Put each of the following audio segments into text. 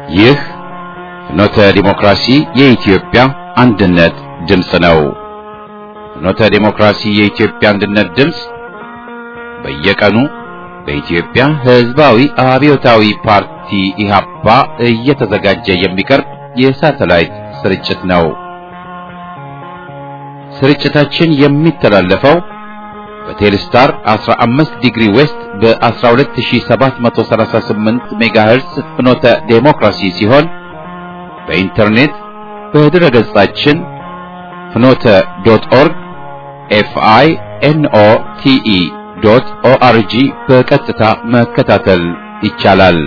ይህ ፍኖተ ዲሞክራሲ የኢትዮጵያ አንድነት ድምፅ ነው። ፍኖተ ዲሞክራሲ የኢትዮጵያ አንድነት ድምፅ በየቀኑ በኢትዮጵያ ሕዝባዊ አብዮታዊ ፓርቲ ኢህአፓ እየተዘጋጀ የሚቀርብ የሳተላይት ስርጭት ነው። ስርጭታችን የሚተላለፈው በቴሌስታር 15 ዲግሪ ዌስት በ12738 ሜጋሄርስ ፍኖተ ዴሞክራሲ ሲሆን በኢንተርኔት በድረ ገጻችን ፍኖተ ዶት ኦርግ ኤፍአይ ኤንኦ ቲኢ ዶት ኦአርጂ በቀጥታ መከታተል ይቻላል።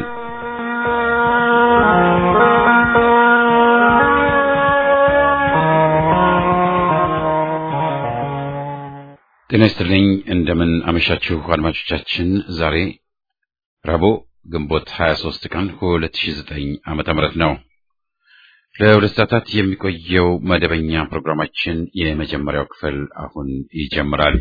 ጤና ይስጥልኝ። እንደምን አመሻችሁ አድማጮቻችን። ዛሬ ረቡዕ ግንቦት 23 ቀን 2009 ዓመተ ምህረት ነው። ለሁለት ሰዓታት የሚቆየው መደበኛ ፕሮግራማችን የመጀመሪያው ክፍል አሁን ይጀምራል።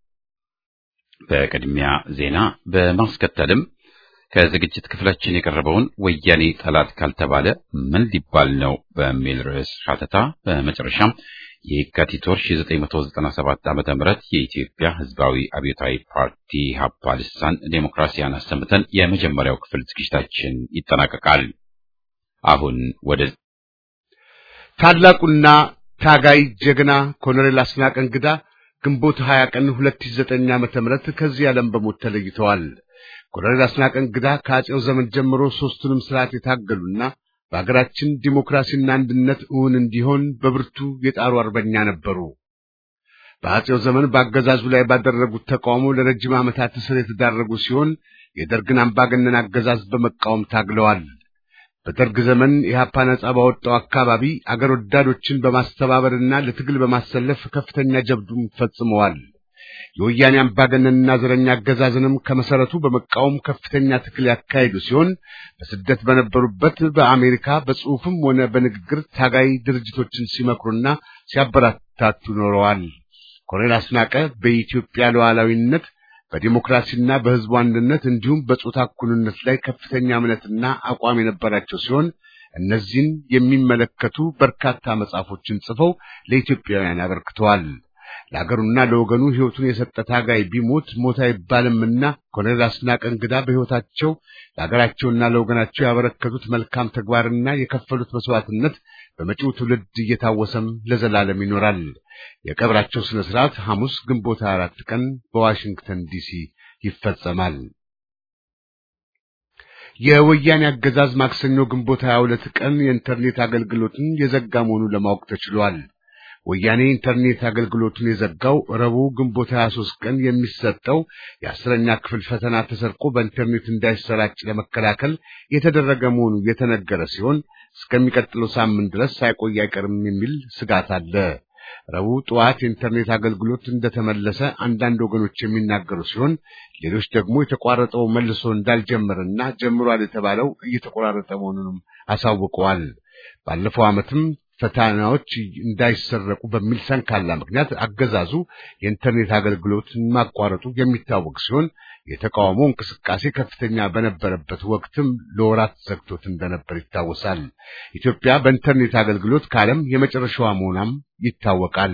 በቅድሚያ ዜና፣ በማስከተልም ከዝግጅት ክፍላችን የቀረበውን ወያኔ ጠላት ካልተባለ ምን ሊባል ነው በሚል ርዕስ ሀተታ፣ በመጨረሻም የካቲት ወር 1997 ዓመተ ምህረት የኢትዮጵያ ሕዝባዊ አብዮታዊ ፓርቲ ሀፓ ልሳን ዴሞክራሲያን አሰምተን የመጀመሪያው ክፍል ዝግጅታችን ይጠናቀቃል። አሁን ወደ ታላቁና ታጋይ ጀግና ኮሎኔል አስናቀ እንግዳ ግንቦት 20 ቀን 2009 ዓመተ ምህረት ከዚህ ዓለም በሞት ተለይተዋል። ኮሎኔል አስናቀ እንግዳ ከአጼው ዘመን ጀምሮ ሦስቱንም ስርዓት የታገሉና በሀገራችን ዲሞክራሲና አንድነት እውን እንዲሆን በብርቱ የጣሩ አርበኛ ነበሩ። በአጼው ዘመን በአገዛዙ ላይ ባደረጉት ተቃውሞ ለረጅም ዓመታት እስር የተዳረጉ ሲሆን የደርግን አምባገነን አገዛዝ በመቃወም ታግለዋል። በደርግ ዘመን ኢህአፓ ነጻ ባወጣው አካባቢ አገር ወዳዶችን በማስተባበርና ለትግል በማሰለፍ ከፍተኛ ጀብዱም ፈጽመዋል። የወያኔ አምባገነንና ዘረኛ አገዛዝንም ከመሰረቱ በመቃወም ከፍተኛ ትግል ያካሄዱ ሲሆን በስደት በነበሩበት በአሜሪካ በጽሑፍም ሆነ በንግግር ታጋይ ድርጅቶችን ሲመክሩና ሲያበረታቱ ኖረዋል። ኮሎኔል አስናቀ በኢትዮጵያ ሉዓላዊነት በዲሞክራሲና በሕዝቡ አንድነት እንዲሁም በጾታ እኩልነት ላይ ከፍተኛ እምነትና አቋም የነበራቸው ሲሆን እነዚህን የሚመለከቱ በርካታ መጽሐፎችን ጽፈው ለኢትዮጵያውያን አበርክተዋል። ለአገሩና ለወገኑ ሕይወቱን የሰጠ ታጋይ ቢሞት ሞት አይባልምና ኮሎኔል አስናቀ እንግዳ በሕይወታቸው ለአገራቸውና ለወገናቸው ያበረከቱት መልካም ተግባርና የከፈሉት መስዋዕትነት በመጪው ትውልድ እየታወሰም ለዘላለም ይኖራል። የቀብራቸው ስነ ስርዓት ሐሙስ ግንቦት 24 ቀን በዋሽንግተን ዲሲ ይፈጸማል። የወያኔ አገዛዝ ማክሰኞ ግንቦት 22 ቀን የኢንተርኔት አገልግሎትን የዘጋ መሆኑን ለማወቅ ተችሏል። ወያኔ ኢንተርኔት አገልግሎቱን የዘጋው ረቡዕ ግንቦት 23 ቀን የሚሰጠው የአስረኛ ክፍል ፈተና ተሰርቆ በኢንተርኔት እንዳይሰራጭ ለመከላከል የተደረገ መሆኑ የተነገረ ሲሆን እስከሚቀጥለው ሳምንት ድረስ ሳይቆይ አይቀርም የሚል ስጋት አለ። ረቡዕ ጠዋት የኢንተርኔት አገልግሎት እንደተመለሰ አንዳንድ ወገኖች የሚናገሩ ሲሆን ሌሎች ደግሞ የተቋረጠው መልሶ እንዳልጀመረና ጀምሯል የተባለው እየተቆራረጠ መሆኑንም አሳውቀዋል። ባለፈው ዓመትም ፈተናዎች እንዳይሰረቁ በሚል ሰንካላ ምክንያት አገዛዙ የኢንተርኔት አገልግሎትን ማቋረጡ የሚታወቅ ሲሆን የተቃውሞ እንቅስቃሴ ከፍተኛ በነበረበት ወቅትም ለወራት ዘግቶት እንደነበር ይታወሳል። ኢትዮጵያ በኢንተርኔት አገልግሎት ከዓለም የመጨረሻዋ መሆኗም ይታወቃል።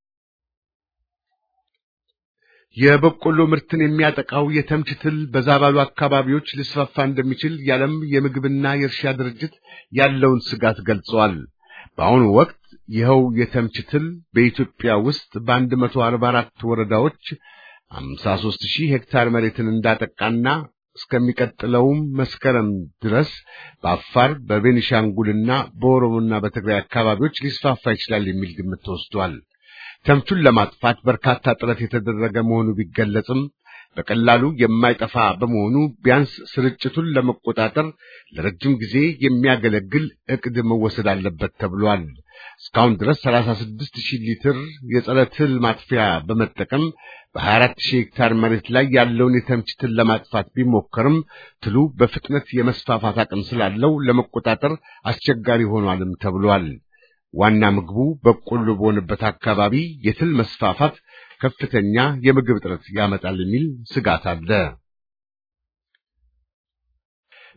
የበቆሎ ምርትን የሚያጠቃው የተምች ትል በዛ ባሉ አካባቢዎች ሊስፋፋ እንደሚችል የዓለም የምግብና የእርሻ ድርጅት ያለውን ስጋት ገልጸዋል። በአሁኑ ወቅት ይኸው የተምች ትል በኢትዮጵያ ውስጥ በአንድ መቶ አርባ አራት ወረዳዎች አምሳ ሦስት ሺህ ሄክታር መሬትን እንዳጠቃና እስከሚቀጥለውም መስከረም ድረስ በአፋር በቤኒሻንጉልና በኦሮሞና በትግራይ አካባቢዎች ሊስፋፋ ይችላል የሚል ግምት ተወስዷል። ተምቹን ለማጥፋት በርካታ ጥረት የተደረገ መሆኑ ቢገለጽም በቀላሉ የማይጠፋ በመሆኑ ቢያንስ ስርጭቱን ለመቆጣጠር ለረጅም ጊዜ የሚያገለግል ዕቅድ መወሰድ አለበት ተብሏል። እስካሁን ድረስ 36 ሺህ ሊትር የጸረ ትል ማጥፊያ በመጠቀም በ24 ሺህ ሄክታር መሬት ላይ ያለውን የተምች ትል ለማጥፋት ቢሞከርም ትሉ በፍጥነት የመስፋፋት አቅም ስላለው ለመቆጣጠር አስቸጋሪ ሆኗልም ተብሏል። ዋና ምግቡ በቆሎ በሆነበት አካባቢ የትል መስፋፋት ከፍተኛ የምግብ እጥረት ያመጣል የሚል ስጋት አለ።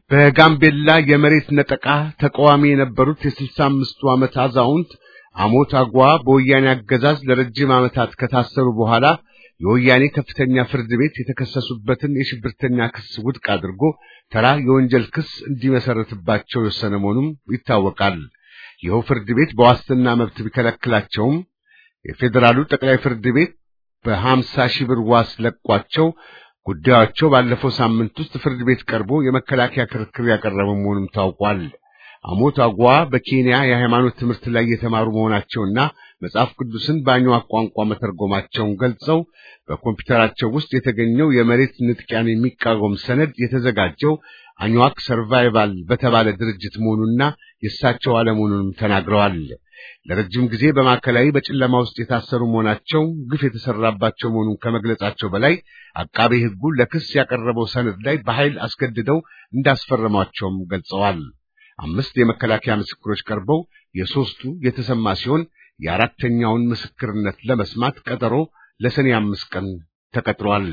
በጋምቤላ የመሬት ነጠቃ ተቃዋሚ የነበሩት የስልሳ አምስቱ ዓመት አዛውንት አሞት አጓ በወያኔ አገዛዝ ለረጅም ዓመታት ከታሰሩ በኋላ የወያኔ ከፍተኛ ፍርድ ቤት የተከሰሱበትን የሽብርተኛ ክስ ውድቅ አድርጎ ተራ የወንጀል ክስ እንዲመሰረትባቸው የወሰነ መሆኑም ይታወቃል። ይኸው ፍርድ ቤት በዋስትና መብት ቢከለክላቸውም የፌዴራሉ ጠቅላይ ፍርድ ቤት በሀምሳ ሺህ ብር ዋስ ለቋቸው ጉዳያቸው ባለፈው ሳምንት ውስጥ ፍርድ ቤት ቀርቦ የመከላከያ ክርክር ያቀረበ መሆኑም ታውቋል። አሞት አጓ በኬንያ የሃይማኖት ትምህርት ላይ የተማሩ መሆናቸውና መጽሐፍ ቅዱስን በአኝዋክ ቋንቋ መተርጎማቸውን ገልጸው በኮምፒውተራቸው ውስጥ የተገኘው የመሬት ንጥቂያን የሚቃወም ሰነድ የተዘጋጀው አኝዋክ ሰርቫይቫል በተባለ ድርጅት መሆኑና የእሳቸው አለመሆኑንም ተናግረዋል። ለረጅም ጊዜ በማዕከላዊ በጨለማ ውስጥ የታሰሩ መሆናቸው ግፍ የተሰራባቸው መሆኑን ከመግለጻቸው በላይ አቃቤ ሕጉ ለክስ ያቀረበው ሰነድ ላይ በኃይል አስገድደው እንዳስፈረሟቸውም ገልጸዋል። አምስት የመከላከያ ምስክሮች ቀርበው የሦስቱ የተሰማ ሲሆን የአራተኛውን ምስክርነት ለመስማት ቀጠሮ ለሰኔ አምስት ቀን ተቀጥሯል።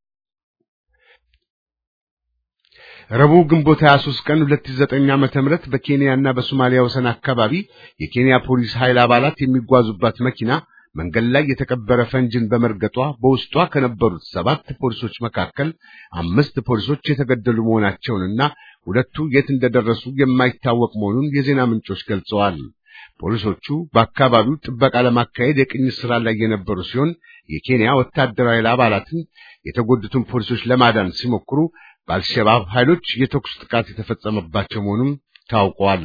ረቡዕ ግንቦት 23 ቀን 2009 ዓመተ ምህረት በኬንያና በሶማሊያ ወሰን አካባቢ የኬንያ ፖሊስ ኃይል አባላት የሚጓዙባት መኪና መንገድ ላይ የተቀበረ ፈንጅን በመርገጧ በውስጧ ከነበሩት ሰባት ፖሊሶች መካከል አምስት ፖሊሶች የተገደሉ መሆናቸውንና ሁለቱ የት እንደደረሱ የማይታወቅ መሆኑን የዜና ምንጮች ገልጸዋል። ፖሊሶቹ በአካባቢው ጥበቃ ለማካሄድ የቅኝት ስራ ላይ የነበሩ ሲሆን የኬንያ ወታደራዊ ኃይል አባላትን የተጎዱትን ፖሊሶች ለማዳን ሲሞክሩ በአልሸባብ ኃይሎች የተኩስ ጥቃት የተፈጸመባቸው መሆኑም ታውቋል።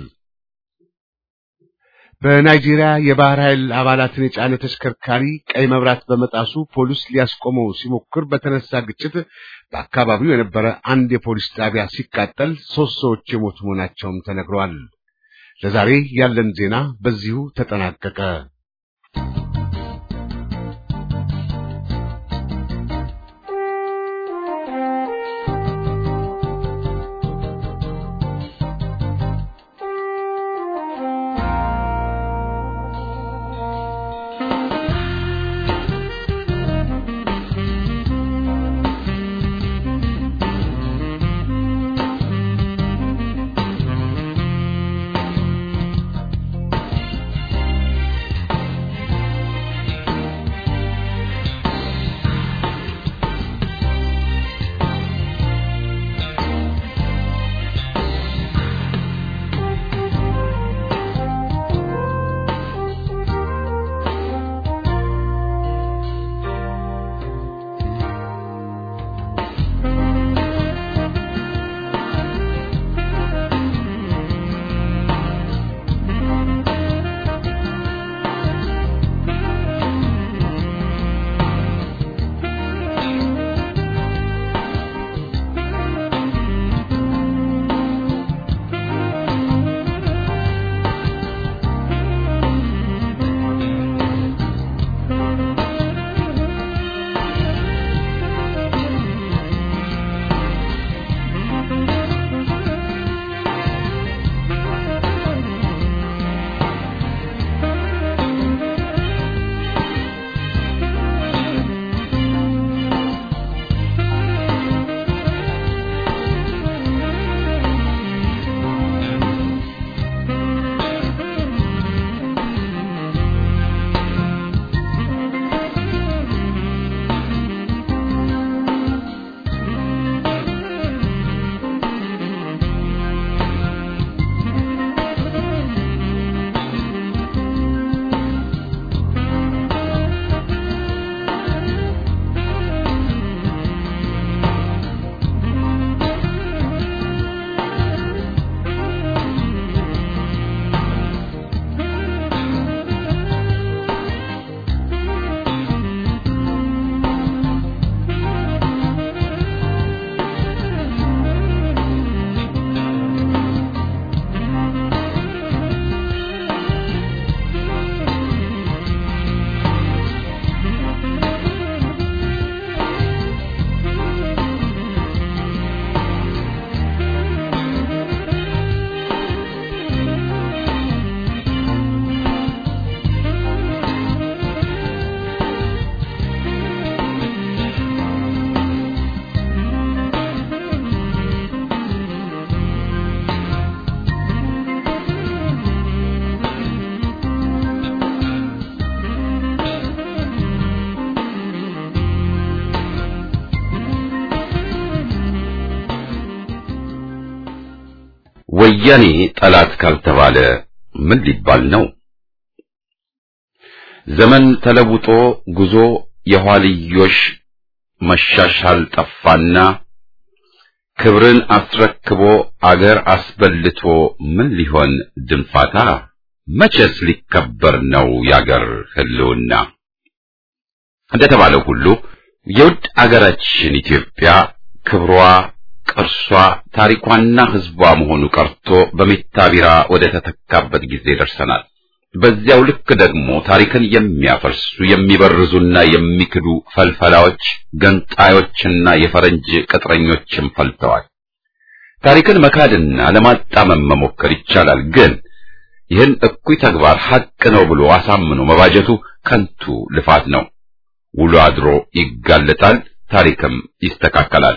በናይጄሪያ የባህር ኃይል አባላትን የጫነ ተሽከርካሪ ቀይ መብራት በመጣሱ ፖሊስ ሊያስቆመው ሲሞክር በተነሳ ግጭት በአካባቢው የነበረ አንድ የፖሊስ ጣቢያ ሲቃጠል ሦስት ሰዎች የሞቱ መሆናቸውም ተነግረዋል። ለዛሬ ያለን ዜና በዚሁ ተጠናቀቀ። ወያኔ ጠላት ካልተባለ ምን ሊባል ነው? ዘመን ተለውጦ ጉዞ የኋልዮሽ መሻሻል ጠፋና ክብርን አስረክቦ አገር አስበልቶ ምን ሊሆን ድንፋታ? መቼስ ሊከበር ነው የአገር ሕልውና። እንደተባለው ሁሉ የውድ አገራችን ኢትዮጵያ ክብሯ፣ ቅርሷ፣ ታሪኳና ሕዝቧ መሆኑ ቀርቶ በሜታ ቢራ ወደ ተተካበት ጊዜ ደርሰናል። በዚያው ልክ ደግሞ ታሪክን የሚያፈርሱ የሚበርዙና የሚክዱ ፈልፈላዎች፣ ገንጣዮችና የፈረንጅ ቅጥረኞችም ፈልተዋል። ታሪክን መካድና ለማጣመም መሞከር ይቻላል፣ ግን ይህን እኩይ ተግባር ሐቅ ነው ብሎ አሳምኖ መባጀቱ ከንቱ ልፋት ነው። ውሎ አድሮ ይጋለጣል፣ ታሪክም ይስተካከላል።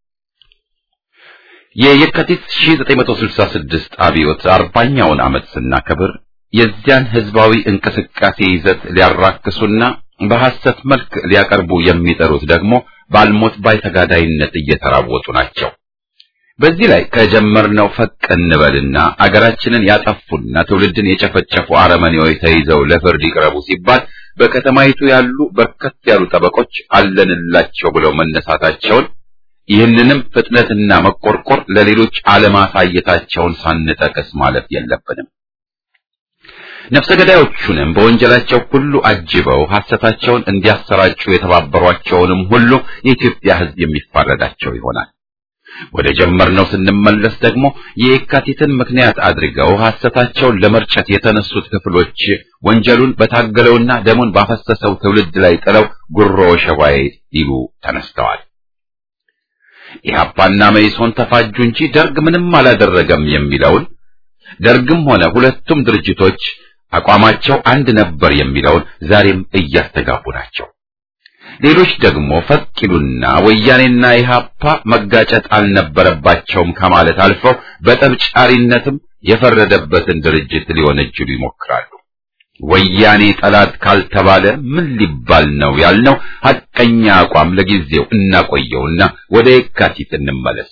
የየካቲት 1966 አብዮት አርባኛውን ዓመት ስናከብር የዚያን ህዝባዊ እንቅስቃሴ ይዘት ሊያራክሱና በሐሰት መልክ ሊያቀርቡ የሚጠሩት ደግሞ ባልሞት ባይ ተጋዳይነት እየተራወጡ ናቸው። በዚህ ላይ ከጀመርነው ፈቅ እንበልና አገራችንን ያጠፉና ትውልድን የጨፈጨፉ አረመኔዎች ተይዘው ለፍርድ ይቅረቡ ሲባል በከተማይቱ ያሉ በርከት ያሉ ጠበቆች አለንላቸው ብለው መነሳታቸውን ይህንንም ፍጥነትና መቆርቆር ለሌሎች አለማሳየታቸውን ሳንጠቅስ ማለፍ የለብንም። ነፍሰ ገዳዮቹንም በወንጀላቸው ሁሉ አጅበው ሐሰታቸውን እንዲያሰራጩ የተባበሯቸውንም ሁሉ የኢትዮጵያ ሕዝብ የሚፋረዳቸው ይሆናል። ወደ ጀመርነው ስንመለስ ደግሞ የየካቲትን ምክንያት አድርገው ሐሰታቸውን ለመርጨት የተነሱት ክፍሎች ወንጀሉን በታገለውና ደሙን ባፈሰሰው ትውልድ ላይ ጥለው ጉሮ ሸባይ ሊሉ ተነስተዋል። ኢህአፓና መኢሶን ተፋጁ እንጂ ደርግ ምንም አላደረገም የሚለውን ደርግም ሆነ ሁለቱም ድርጅቶች አቋማቸው አንድ ነበር የሚለውን ዛሬም እያስተጋቡ ናቸው። ሌሎች ደግሞ ፈቂሉና ወያኔና ኢህአፓ መጋጨት አልነበረባቸውም ከማለት አልፈው በጠብጫሪነትም የፈረደበትን ድርጅት ሊወነጅሉ ይሞክራሉ። ወያኔ ጠላት ካልተባለ ምን ሊባል ነው ያልነው ሐቀኛ አቋም ለጊዜው እናቆየውና ወደ የካቲት እንመለስ።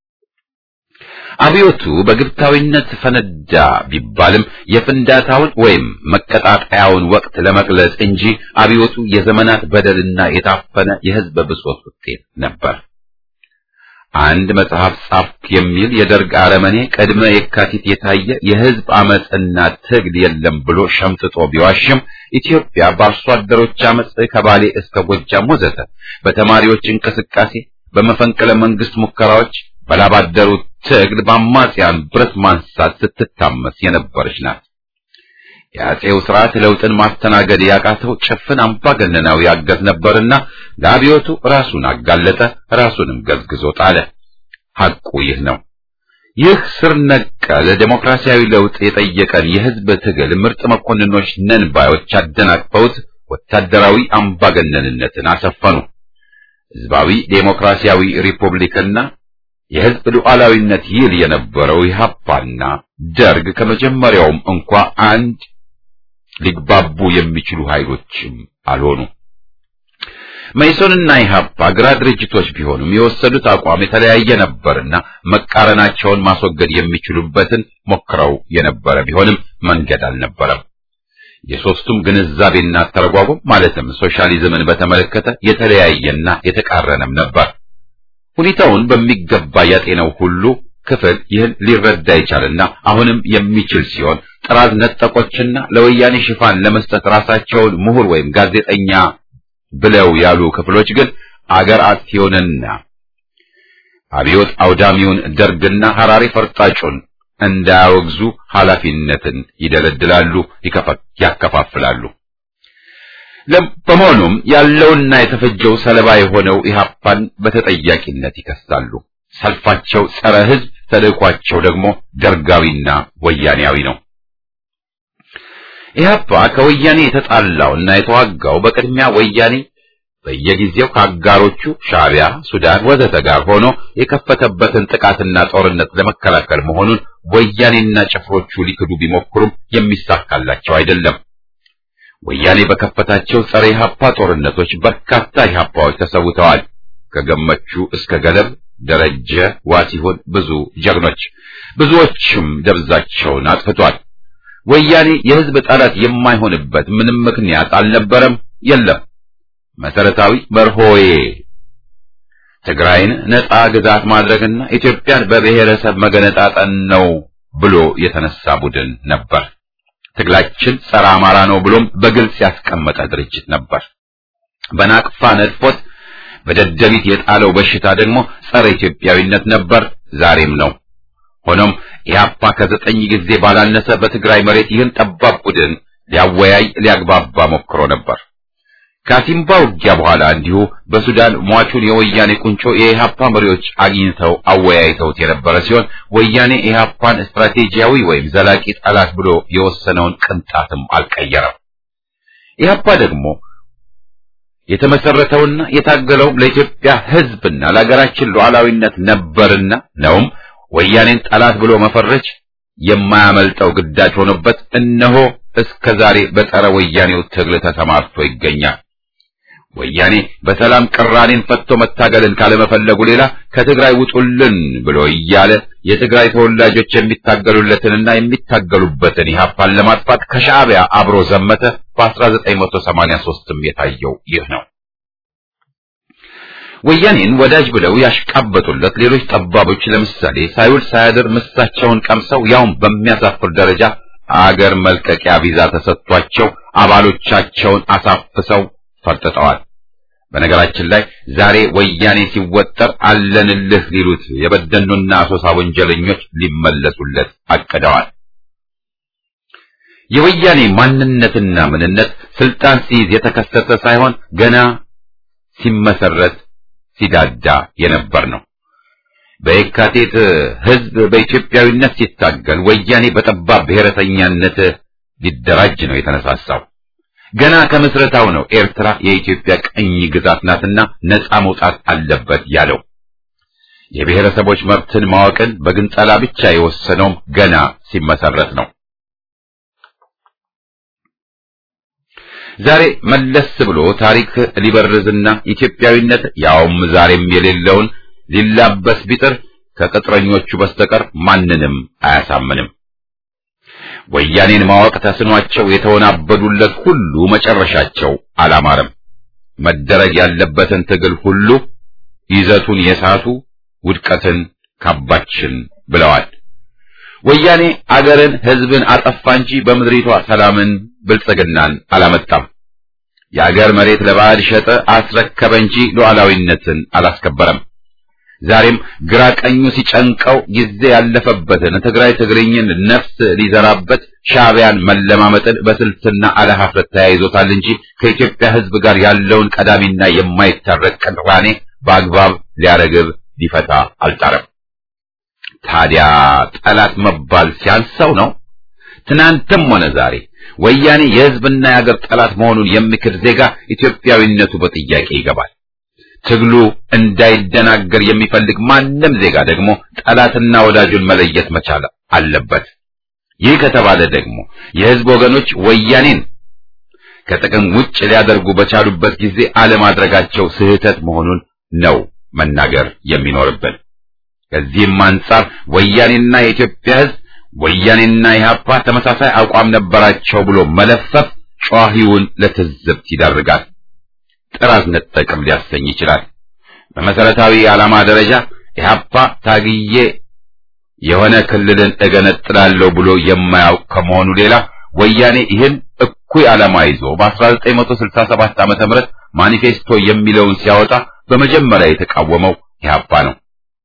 አብዮቱ በግብታዊነት ፈነዳ ቢባልም የፍንዳታውን ወይም መቀጣጠያውን ወቅት ለመግለጽ እንጂ አብዮቱ የዘመናት በደልና የታፈነ የሕዝብ ብሶት ውጤት ነበር። አንድ መጽሐፍ ጻፍኩ የሚል የደርግ አረመኔ ቅድመ የካቲት የታየ የሕዝብ አመፅና ትግል የለም ብሎ ሸምጥጦ ቢዋሽም ኢትዮጵያ በአርሶ አደሮች አመፅ ከባሌ እስከ ጎጃም ወዘተ በተማሪዎች እንቅስቃሴ፣ በመፈንቅለ መንግስት ሙከራዎች በላባደሩ ትግል በአማጽያን ብረት ማንሳት ስትታመስ የነበረች ናት። የአጼው ስርዓት ለውጥን ማስተናገድ ያቃተው ጭፍን አምባገነናዊ አገዝ ነበርና ለአብዮቱ ራሱን አጋለጠ፣ ራሱንም ገዝግዞ ጣለ። ሐቁ ይህ ነው። ይህ ስር ነቀል ዴሞክራሲያዊ ለውጥ የጠየቀን የህዝብ ትግል ምርጥ መኮንኖች ነን ባዮች አደናቅፈውት ወታደራዊ አምባገነንነትን አሰፈኑ። ህዝባዊ ዴሞክራሲያዊ ሪፑብሊክና የህዝብ ሉዓላዊነት ይል የነበረው ኢህአፓና ደርግ ከመጀመሪያውም እንኳ አንድ ሊግባቡ የሚችሉ ኃይሎችም አልሆኑ። መኢሶንና ኢህአፓ ግራ ድርጅቶች ቢሆኑም የወሰዱት አቋም የተለያየ ነበርና መቃረናቸውን ማስወገድ የሚችሉበትን ሞክረው የነበረ ቢሆንም መንገድ አልነበረም። የሶስቱም ግንዛቤና አተረጓጎም ማለትም ሶሻሊዝምን በተመለከተ የተለያየና የተቃረነም ነበር። ሁኔታውን በሚገባ ያጤነው ሁሉ ክፍል ይህን ሊረዳ ይቻልና አሁንም የሚችል ሲሆን ጥራዝ ነጠቆችና ለወያኔ ሽፋን ለመስጠት ራሳቸውን ምሁር ወይም ጋዜጠኛ ብለው ያሉ ክፍሎች ግን አገር አጥፊውንና አብዮት አውዳሚውን ደርግና ሐራሪ ፈርጣጩን እንዳያወግዙ ኃላፊነትን ይደለድላሉ፣ ያከፋፍላሉ። በመሆኑም ያለውና የተፈጀው ሰለባ የሆነው ኢህአፓን በተጠያቂነት ይከሳሉ። ሰልፋቸው ጸረ ሕዝብ፣ ተልእኳቸው ደግሞ ደርጋዊና ወያኔያዊ ነው። ኢህአፓ ከወያኔ የተጣላውና የተዋጋው በቅድሚያ ወያኔ በየጊዜው ከአጋሮቹ ሻዕቢያ፣ ሱዳን ወዘተ ጋር ሆኖ የከፈተበትን ጥቃትና ጦርነት ለመከላከል መሆኑን ወያኔና ጭፍሮቹ ሊክዱ ቢሞክሩም የሚሳካላቸው አይደለም። ወያኔ በከፈታቸው ጸረ ኢህአፓ ጦርነቶች በርካታ ኢህአፓዎች ተሰውተዋል። ከገመቹ እስከ ገለብ ደረጀ ዋሲሁን ብዙ ጀግኖች ብዙዎችም ደብዛቸውን አጥፍቷል። ወያኔ የህዝብ ጠላት የማይሆንበት ምንም ምክንያት አልነበረም፣ የለም። መሰረታዊ መርሆዬ ትግራይን ነጻ ግዛት ማድረግና ኢትዮጵያን በብሔረሰብ መገነጣጠን ነው ብሎ የተነሳ ቡድን ነበር። ትግላችን ጸረ አማራ ነው ብሎም በግልጽ ያስቀመጠ ድርጅት ነበር። በናቅፋ ነድፎት በደደቢት የጣለው በሽታ ደግሞ ጸረ ኢትዮጵያዊነት ነበር፣ ዛሬም ነው። ሆኖም ኢህአፓ ከዘጠኝ ጊዜ ባላነሰ በትግራይ መሬት ይህን ጠባብ ቡድን ሊያወያይ ሊያግባባ ሞክሮ ነበር። ከሲምባ ውጊያ በኋላ እንዲሁ በሱዳን ሟቹን የወያኔ ቁንጮ የኢህአፓ መሪዎች አግኝተው አወያይተውት የነበረ ሲሆን ወያኔ ኢህአፓን ስትራቴጂያዊ ወይም ዘላቂ ጠላት ብሎ የወሰነውን ቅንጣትም አልቀየረም። ኢህአፓ ደግሞ የተመሰረተውና የታገለውም ለኢትዮጵያ ሕዝብና ለሀገራችን ሉዓላዊነት ነበርና ነውም ወያኔን ጠላት ብሎ መፈረጅ የማያመልጠው ግዳጅ ሆኖበት እነሆ እስከ ዛሬ በጸረ ወያኔው ትግል ተሰማርቶ ይገኛል። ወያኔ በሰላም ቅራኔን ፈቶ መታገልን ካለመፈለጉ ሌላ ከትግራይ ውጡልን ብሎ እያለ የትግራይ ተወላጆች የሚታገሉለትንና የሚታገሉበትን ኢህአፓን ለማጥፋት ከሻዕቢያ አብሮ ዘመተ። በ1983ም የታየው ይህ ነው። ወያኔን ወዳጅ ብለው ያሽቃበጡለት ሌሎች ጠባቦች ለምሳሌ ሳይውል ሳያድር ምሳቸውን ቀምሰው ያውም በሚያሳፍር ደረጃ አገር መልቀቂያ ቪዛ ተሰጥቷቸው አባሎቻቸውን አሳፍሰው ፈርጥጠዋል። በነገራችን ላይ ዛሬ ወያኔ ሲወጠር አለንልህ ሊሉት የበደኑና አሶሳ ወንጀለኞች ሊመለሱለት አቅደዋል። የወያኔ ማንነትና ምንነት ስልጣን ሲይዝ የተከሰተ ሳይሆን ገና ሲመሰረት ሲዳዳ የነበር ነው። በየካቲት ህዝብ በኢትዮጵያዊነት ሲታገል ወያኔ በጠባብ ብሔረተኛነት ሊደራጅ ነው የተነሳሳው። ገና ከምስረታው ነው ኤርትራ የኢትዮጵያ ቅኝ ግዛት ናትና ነፃ መውጣት አለበት ያለው። የብሔረሰቦች መብትን ማወቅን በግንጠላ ብቻ የወሰነውም ገና ሲመሰረት ነው። ዛሬ መለስ ብሎ ታሪክ ሊበርዝና ኢትዮጵያዊነት ያውም ዛሬም የሌለውን ሊላበስ ቢጥር ከቅጥረኞቹ በስተቀር ማንንም አያሳምንም። ወያኔን ማወቅ ተስኗቸው የተወናበዱለት ሁሉ መጨረሻቸው አላማረም። መደረግ ያለበትን ትግል ሁሉ ይዘቱን የሳቱ ውድቀትን ካባችን ብለዋል። ወያኔ አገርን፣ ሕዝብን አጠፋ እንጂ በምድሪቷ ሰላምን፣ ብልጽግናን አላመጣም። የአገር መሬት ለባዕድ ሸጠ፣ አስረከበ እንጂ ሉዓላዊነትን አላስከበረም። ዛሬም ግራ ቀኙ ሲጨንቀው ጊዜ ያለፈበትን ትግራይ ትግርኝን ነፍስ ሊዘራበት ሻዕቢያን መለማመጥን በስልትና አለሀፍረት ተያይዞታል እንጂ ከኢትዮጵያ ሕዝብ ጋር ያለውን ቀዳሚና የማይታረቅ ቅራኔ በአግባብ ሊያረግብ ሊፈታ አልጣረም። ታዲያ ጠላት መባል ሲያንሰው ነው? ትናንትም ሆነ ዛሬ ወያኔ የሕዝብና የአገር ጠላት መሆኑን የሚክድ ዜጋ ኢትዮጵያዊነቱ በጥያቄ ይገባል። ትግሉ እንዳይደናገር የሚፈልግ ማንም ዜጋ ደግሞ ጠላትና ወዳጁን መለየት መቻል አለበት። ይህ ከተባለ ደግሞ የሕዝብ ወገኖች ወያኔን ከጥቅም ውጭ ሊያደርጉ በቻሉበት ጊዜ አለማድረጋቸው ስህተት መሆኑን ነው መናገር የሚኖርብን። ከዚህም አንጻር ወያኔና የኢትዮጵያ ሕዝብ ወያኔና ኢህአፓ ተመሳሳይ አቋም ነበራቸው ብሎ መለፈፍ ጨዋሂውን ለትዝብት ይዳርጋል። ጥራዝ ነጠቅም ሊያሰኝ ይችላል። በመሰረታዊ ዓላማ ደረጃ ኢህአፓ ታግዬ የሆነ ክልልን እገነጥላለሁ ብሎ የማያውቅ ከመሆኑ ሌላ ወያኔ ይህን እኩይ ዓላማ ይዞ በ1967 ዓመተ ምህረት ማኒፌስቶ የሚለውን ሲያወጣ በመጀመሪያ የተቃወመው ኢህአፓ ነው።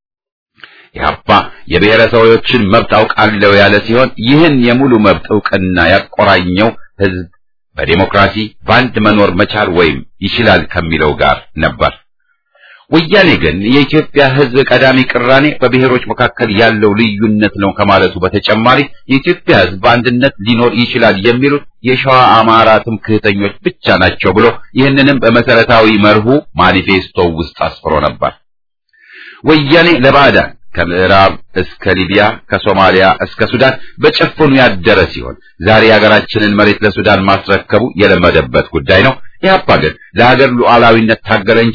ኢህአፓ የብሔረሰቦችን መብት አውቃለሁ ያለ ሲሆን ይህን የሙሉ መብት እውቅና ያቆራኘው ህዝብ በዴሞክራሲ በአንድ መኖር መቻል ወይም ይችላል ከሚለው ጋር ነበር። ወያኔ ግን የኢትዮጵያ ህዝብ ቀዳሚ ቅራኔ በብሔሮች መካከል ያለው ልዩነት ነው ከማለቱ በተጨማሪ የኢትዮጵያ ህዝብ በአንድነት ሊኖር ይችላል የሚሉት የሸዋ አማራ ትምክህተኞች ብቻ ናቸው ብሎ ይህንንም በመሰረታዊ መርሁ ማኒፌስቶ ውስጥ አስፍሮ ነበር። ወያኔ ለባዕዳን ከምዕራብ እስከ ሊቢያ ከሶማሊያ እስከ ሱዳን በጭፍኑ ያደረ ሲሆን ዛሬ የሀገራችንን መሬት ለሱዳን ማስረከቡ የለመደበት ጉዳይ ነው። ኢህአፓ ግን ለሀገር ሉዓላዊነት ታገለ እንጂ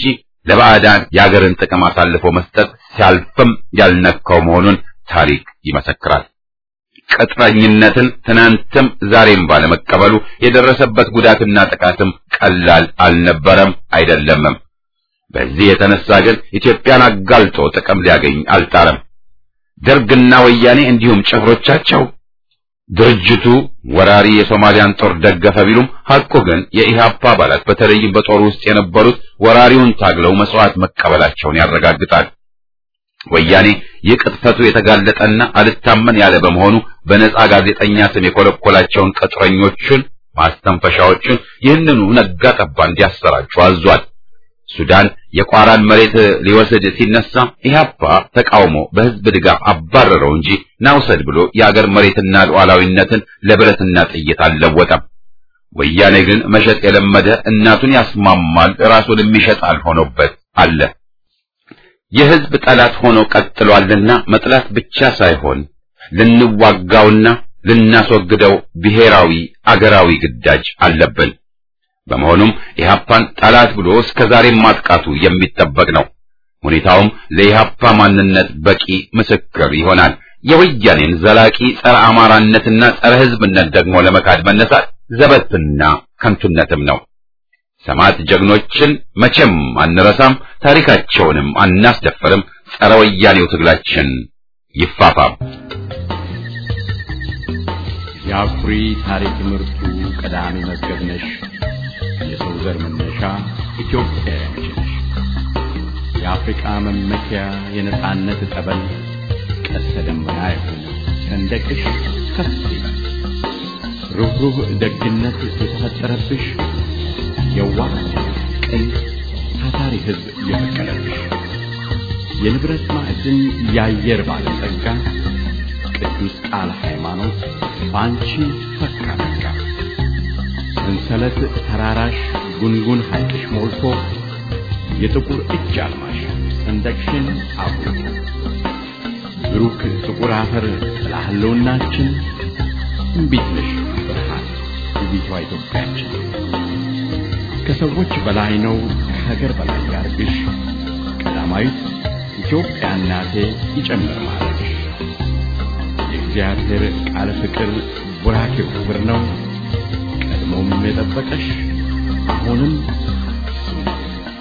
ለባዕዳን የአገርን ጥቅም አሳልፎ መስጠት ሲያልፍም ያልነካው መሆኑን ታሪክ ይመሰክራል። ቅጥረኝነትን ትናንትም ዛሬም ባለመቀበሉ የደረሰበት ጉዳትና ጥቃትም ቀላል አልነበረም አይደለምም። በዚህ የተነሳ ግን ኢትዮጵያን አጋልጦ ጥቅም ሊያገኝ አልጣረም። ደርግና ወያኔ እንዲሁም ጭፍሮቻቸው ድርጅቱ ወራሪ የሶማሊያን ጦር ደገፈ ቢሉም ሐቁ ግን የኢህአፓ አባላት በተለይም በጦር ውስጥ የነበሩት ወራሪውን ታግለው መስዋዕት መቀበላቸውን ያረጋግጣል። ወያኔ የቅጥፈቱ የተጋለጠና አልታመን ያለ በመሆኑ በነጻ ጋዜጠኛ ስም የኮለኮላቸውን ቅጥረኞቹን ማስተንፈሻዎቹን ይህንኑ ነጋ ጠባ እንዲያሰራጩ አዟል። ሱዳን የቋራን መሬት ሊወስድ ሲነሳ ኢህአፓ ተቃውሞ በህዝብ ድጋፍ አባረረው እንጂ ናውሰድ ብሎ የአገር መሬትና ሉዓላዊነትን ለብረትና ጥይት አልለወጠም። ወያኔ ግን መሸጥ የለመደ እናቱን ያስማማል ራሱን የሚሸጣል ሆኖበት አለ። የህዝብ ጠላት ሆኖ ቀጥሏልና መጥላት ብቻ ሳይሆን ልንዋጋውና ልናስወግደው ብሔራዊ አገራዊ ግዳጅ አለብን። በመሆኑም ኢህአፓን ጠላት ብሎ እስከ ዛሬም ማጥቃቱ የሚጠበቅ ነው። ሁኔታውም ለኢህአፓ ማንነት በቂ ምስክር ይሆናል። የወያኔን ዘላቂ ጸረ አማራነትና ጸረ ህዝብነት ደግሞ ለመካድ መነሳት ዘበትና ከንቱነትም ነው። ሰማዕት ጀግኖችን መቼም አንረሳም፣ ታሪካቸውንም አናስደፍርም። ጸረ ወያኔው ትግላችን ይፋፋም። የአኩሪ ታሪክ ምርቱ ቀዳሚ መዝገብ ነሽ። የሰው ዘር መነሻ ኢትዮጵያውያንች ነሽ። የአፍሪቃ መመኪያ የነጻነት ጠበል ቀስተ ደመና የሆነ ሰንደቅሽ ከፍ ይላል። ሩህሩህ ደግነት የተፈጠረብሽ የዋህ ቅን ታታሪ ሕዝብ የፈቀደብሽ የንብረት ማዕድን የአየር ባለጸጋ ቅዱስ ቃል ሃይማኖት በአንቺ ፈካ ፈካ ሰንሰለት ተራራሽ ጉንጉን ሐይቅሽ ሞልቶ የጥቁር እጅ አልማሽ ሰንደቅሽን አብሮ ብሩክ ጥቁር አፈር ለህልውናችን እምቢት ነሽ ብርሃን ውቢቷ ኢትዮጵያችን ከሰዎች በላይ ነው ከሀገር በላይ ያርግሽ ቀዳማዊት ኢትዮጵያ እናቴ ይጨምር ማለትሽ የእግዚአብሔር ቃል ፍቅር ቡራኬው ክብር ነው ቀድሞም የጠበቀሽ አሁንም እሱ ነው።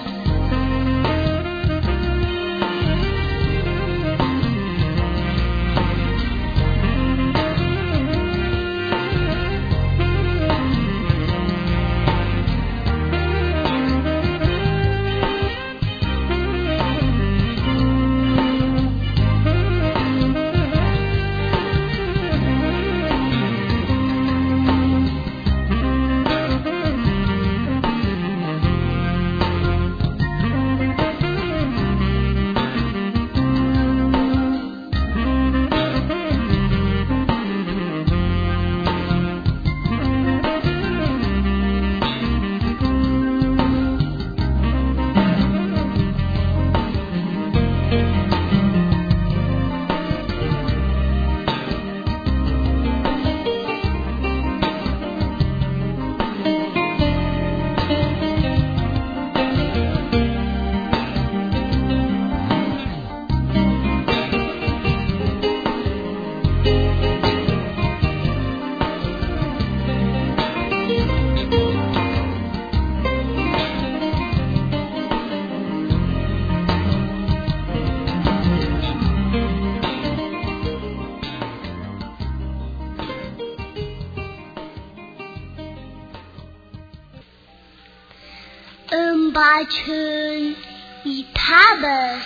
እንባችን ይታበስ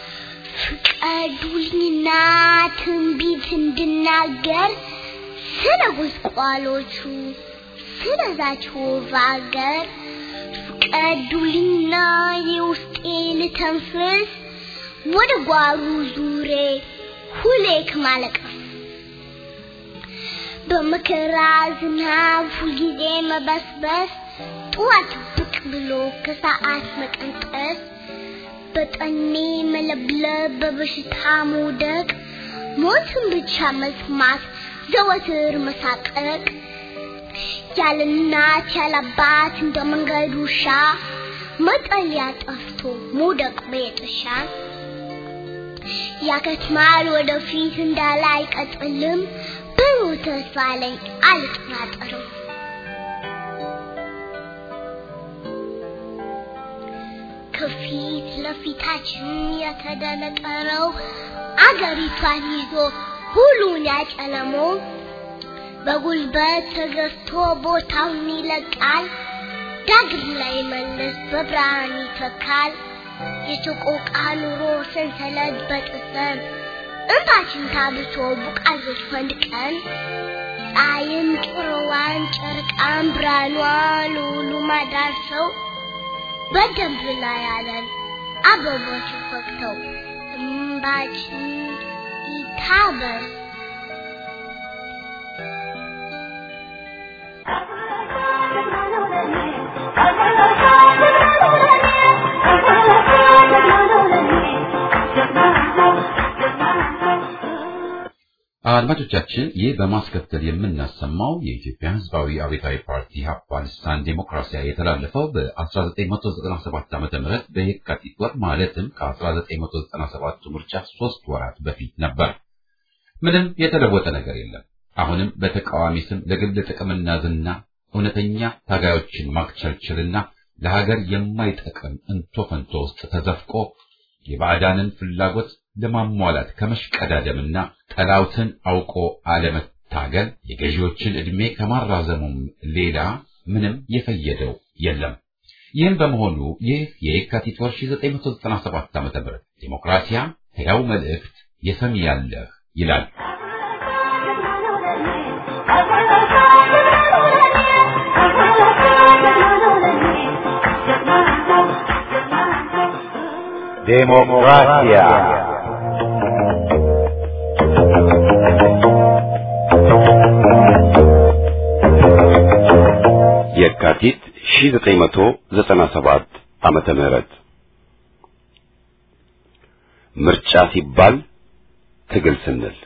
ፍቀዱልኝና ትንቢት እንድናገር ስለ ጉስቋሎቹ ስለዛች ውብ አገር ፍቀዱልኝና የውስጤ ልተንፍስ ወደ ጓሩ ዙሬ ሁሌ ከማለቀስ በመከራ ዝናብ ሁልጊዜ መበስበስ ጠዋት ብቅ ብሎ ከሰዓት መቀንጠስ በጠኔ መለብለብ በበሽታ መውደቅ ሞትን ብቻ መስማት ዘወትር መሳቀቅ ያለ እናት ያለ አባት እንደ መንገድ ውሻ መጠለያ ጠፍቶ መውደቅ በየጥሻ ያከትማል ወደፊት እንዳለ አይቀጥልም ብሩህ ተስፋ ላይ አልጠራጠርም። ከፊት ለፊታችን የተደነቀረው አገሪቷን ይዞ ሁሉን ያጨለመው በጉልበት ተገዝቶ ቦታውን ይለቃል። ዳግም ላይ መለስ በብርሃን ይተካል። የሰቆቃ ኑሮ ሰንሰለት በጥሰን እንባችን ታብሶ ቡቃዮች ፈንድቀን ፀሐይም ጭሮዋን ጨርቃን ብርሃኗ ለሁሉ ማዳርሰው በደንብ ላይ ያለን አበቦች ፈክተው እንባችን ይታበስ አድማጮቻችን ይህ በማስከተል የምናሰማው የኢትዮጵያ ሕዝባዊ አብዮታዊ ፓርቲ ኢህአፓ ልሳን ዴሞክራሲያ የተላለፈው በ1997 ዓ.ም በየካቲት ወር ማለትም ከ1997 ምርጫ ሶስት ወራት በፊት ነበር። ምንም የተለወጠ ነገር የለም። አሁንም በተቃዋሚ ስም ለግል ጥቅምና ዝና እውነተኛ ታጋዮችን ማክቸልቸልና ለሀገር የማይጠቅም እንቶ ፈንቶ ውስጥ ተዘፍቆ የባዕዳንን ፍላጎት ለማሟላት ከመሽቀዳደምና ጠላውትን አውቆ አለመታገል የገዢዎችን ዕድሜ ከማራዘሙም ሌላ ምንም የፈየደው የለም። ይህም በመሆኑ ይህ የየካቲት ወር 1997 ዓ.ም ዲሞክራሲያ ሕያው መልእክት የሰሚ ያለህ ይላል። ዴሞክራሲያ የካቲት 1997 ዓመተ ምህረት ምርጫ ሲባል ትግል ስንል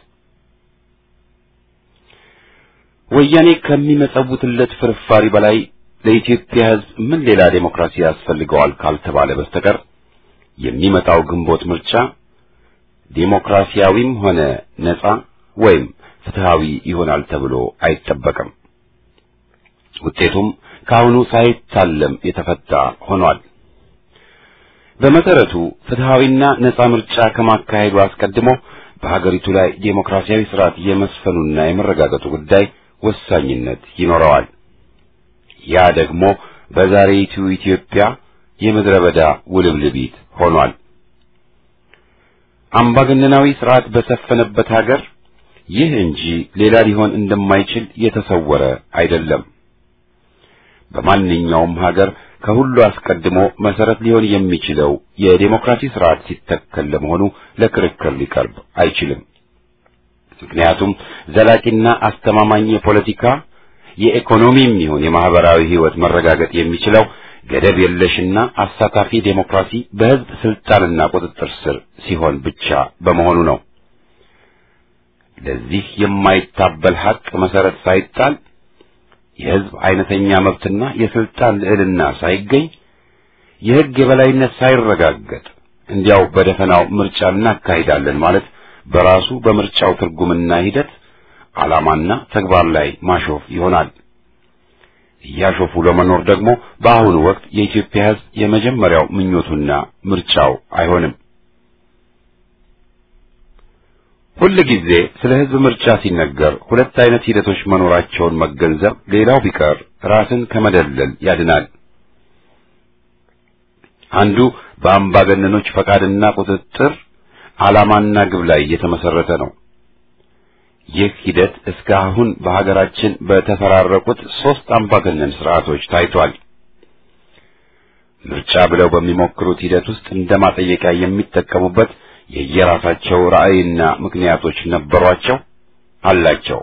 ወያኔ ከሚመጸውትለት ፍርፋሪ በላይ ለኢትዮጵያ ሕዝብ ምን ሌላ ዴሞክራሲ ያስፈልገዋል ካልተባለ በስተቀር የሚመጣው ግንቦት ምርጫ ዴሞክራሲያዊም ሆነ ነጻ ወይም ፍትሃዊ ይሆናል ተብሎ አይጠበቅም። ውጤቱም ከአሁኑ ሳይታለም የተፈታ ሆኗል። በመሰረቱ ፍትሃዊና ነጻ ምርጫ ከማካሄዱ አስቀድሞ በሀገሪቱ ላይ ዴሞክራሲያዊ ስርዓት የመስፈኑና የመረጋገጡ ጉዳይ ወሳኝነት ይኖረዋል። ያ ደግሞ በዛሬይቱ ኢትዮጵያ የምድረ በዳ ውልብልቢት ሆኗል። አምባገነናዊ ስርዓት በሰፈነበት ሀገር ይህ እንጂ ሌላ ሊሆን እንደማይችል የተሰወረ አይደለም። በማንኛውም ሀገር ከሁሉ አስቀድሞ መሰረት ሊሆን የሚችለው የዴሞክራሲ ስርዓት ሲተከል ለመሆኑ ለክርክር ሊቀርብ አይችልም። ምክንያቱም ዘላቂና አስተማማኝ የፖለቲካ የኢኮኖሚም ይሁን የማህበራዊ ህይወት መረጋገጥ የሚችለው ገደብ የለሽና አሳታፊ ዴሞክራሲ በህዝብ ስልጣንና ቁጥጥር ስር ሲሆን ብቻ በመሆኑ ነው። ለዚህ የማይታበል ሀቅ መሰረት ሳይጣል የህዝብ አይነተኛ መብትና የስልጣን ልዕልና ሳይገኝ የህግ የበላይነት ሳይረጋገጥ እንዲያው በደፈናው ምርጫ እናካሂዳለን ማለት በራሱ በምርጫው ትርጉምና ሂደት ዓላማና ተግባር ላይ ማሾፍ ይሆናል። እያሾፉ ለመኖር ደግሞ በአሁኑ ወቅት የኢትዮጵያ ህዝብ የመጀመሪያው ምኞቱና ምርጫው አይሆንም። ሁል ጊዜ ስለ ህዝብ ምርጫ ሲነገር ሁለት አይነት ሂደቶች መኖራቸውን መገንዘብ ሌላው ቢቀር ራስን ከመደለል ያድናል። አንዱ በአምባገነኖች ፈቃድና ቁጥጥር ዓላማና ግብ ላይ የተመሰረተ ነው። ይህ ሂደት እስካሁን በሀገራችን በተፈራረቁት ሦስት አምባገነን ስርዓቶች ታይቷል። ምርጫ ብለው በሚሞክሩት ሂደት ውስጥ እንደ ማጠየቂያ የሚጠቀሙበት የየራሳቸው ራዕይና ምክንያቶች ነበሯቸው፣ አላቸው።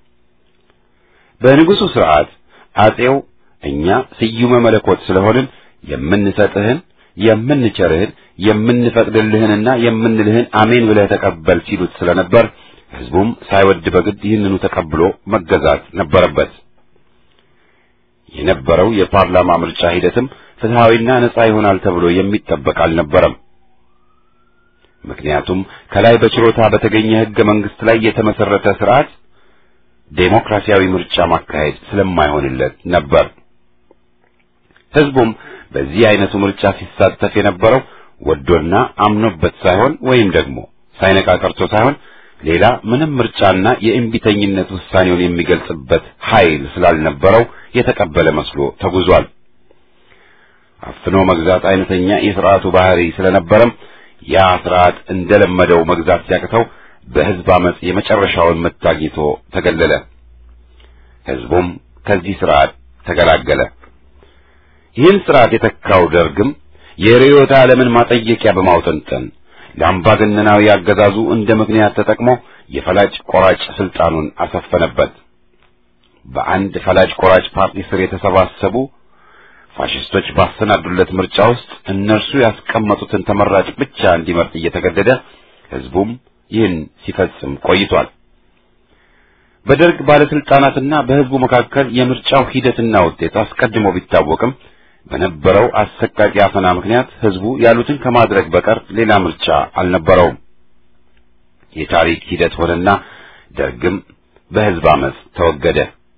በንጉሡ ስርዓት አጼው እኛ ስዩመ መለኮት ስለሆንን የምንሰጥህን የምንቸርህን የምንፈቅድልህንና የምንልህን አሜን ብለህ ተቀበል ሲሉት ስለነበር ሕዝቡም ሳይወድ በግድ ይህንኑ ተቀብሎ መገዛት ነበረበት። የነበረው የፓርላማ ምርጫ ሂደትም ፍትሐዊና ነጻ ይሆናል ተብሎ የሚጠበቅ አልነበረም። ምክንያቱም ከላይ በችሮታ በተገኘ ሕገ መንግሥት ላይ የተመሰረተ ስርዓት ዴሞክራሲያዊ ምርጫ ማካሄድ ስለማይሆንለት ነበር። ሕዝቡም በዚህ አይነቱ ምርጫ ሲሳተፍ የነበረው ወዶና አምኖበት ሳይሆን ወይም ደግሞ ሳይነቃ ቀርቶ ሳይሆን ሌላ ምንም ምርጫና የእምቢተኝነት ውሳኔውን የሚገልጽበት ኃይል ስላልነበረው የተቀበለ መስሎ ተጉዟል። አፍኖ መግዛት አይነተኛ የሥርዓቱ ባህሪ ስለነበረም ያ ስርዓት እንደለመደው መግዛት ሲያቅተው በሕዝብ አመጽ የመጨረሻውን ምት አግኝቶ ተገለለ። ሕዝቡም ከዚህ ስርዓት ተገላገለ። ይህን ስርዓት የተካው ደርግም የርዕዮተ ዓለምን ማጠየቂያ በማውጠንጠን ለአምባገነናዊ አገዛዙ እንደ ምክንያት ተጠቅሞ የፈላጭ ቆራጭ ስልጣኑን አሰፈነበት። በአንድ ፈላጭ ቆራጭ ፓርቲ ስር የተሰባሰቡ ፋሽስቶች ባሰናዱለት ምርጫ ውስጥ እነርሱ ያስቀመጡትን ተመራጭ ብቻ እንዲመርጥ እየተገደደ ሕዝቡም ይህን ሲፈጽም ቆይቷል። በደርግ ባለስልጣናትና በሕዝቡ መካከል የምርጫው ሂደትና ውጤት አስቀድሞ ቢታወቅም በነበረው አሰቃቂ አፈና ምክንያት ሕዝቡ ያሉትን ከማድረግ በቀር ሌላ ምርጫ አልነበረውም። የታሪክ ሂደት ሆነና ደርግም በሕዝብ አመፅ ተወገደ።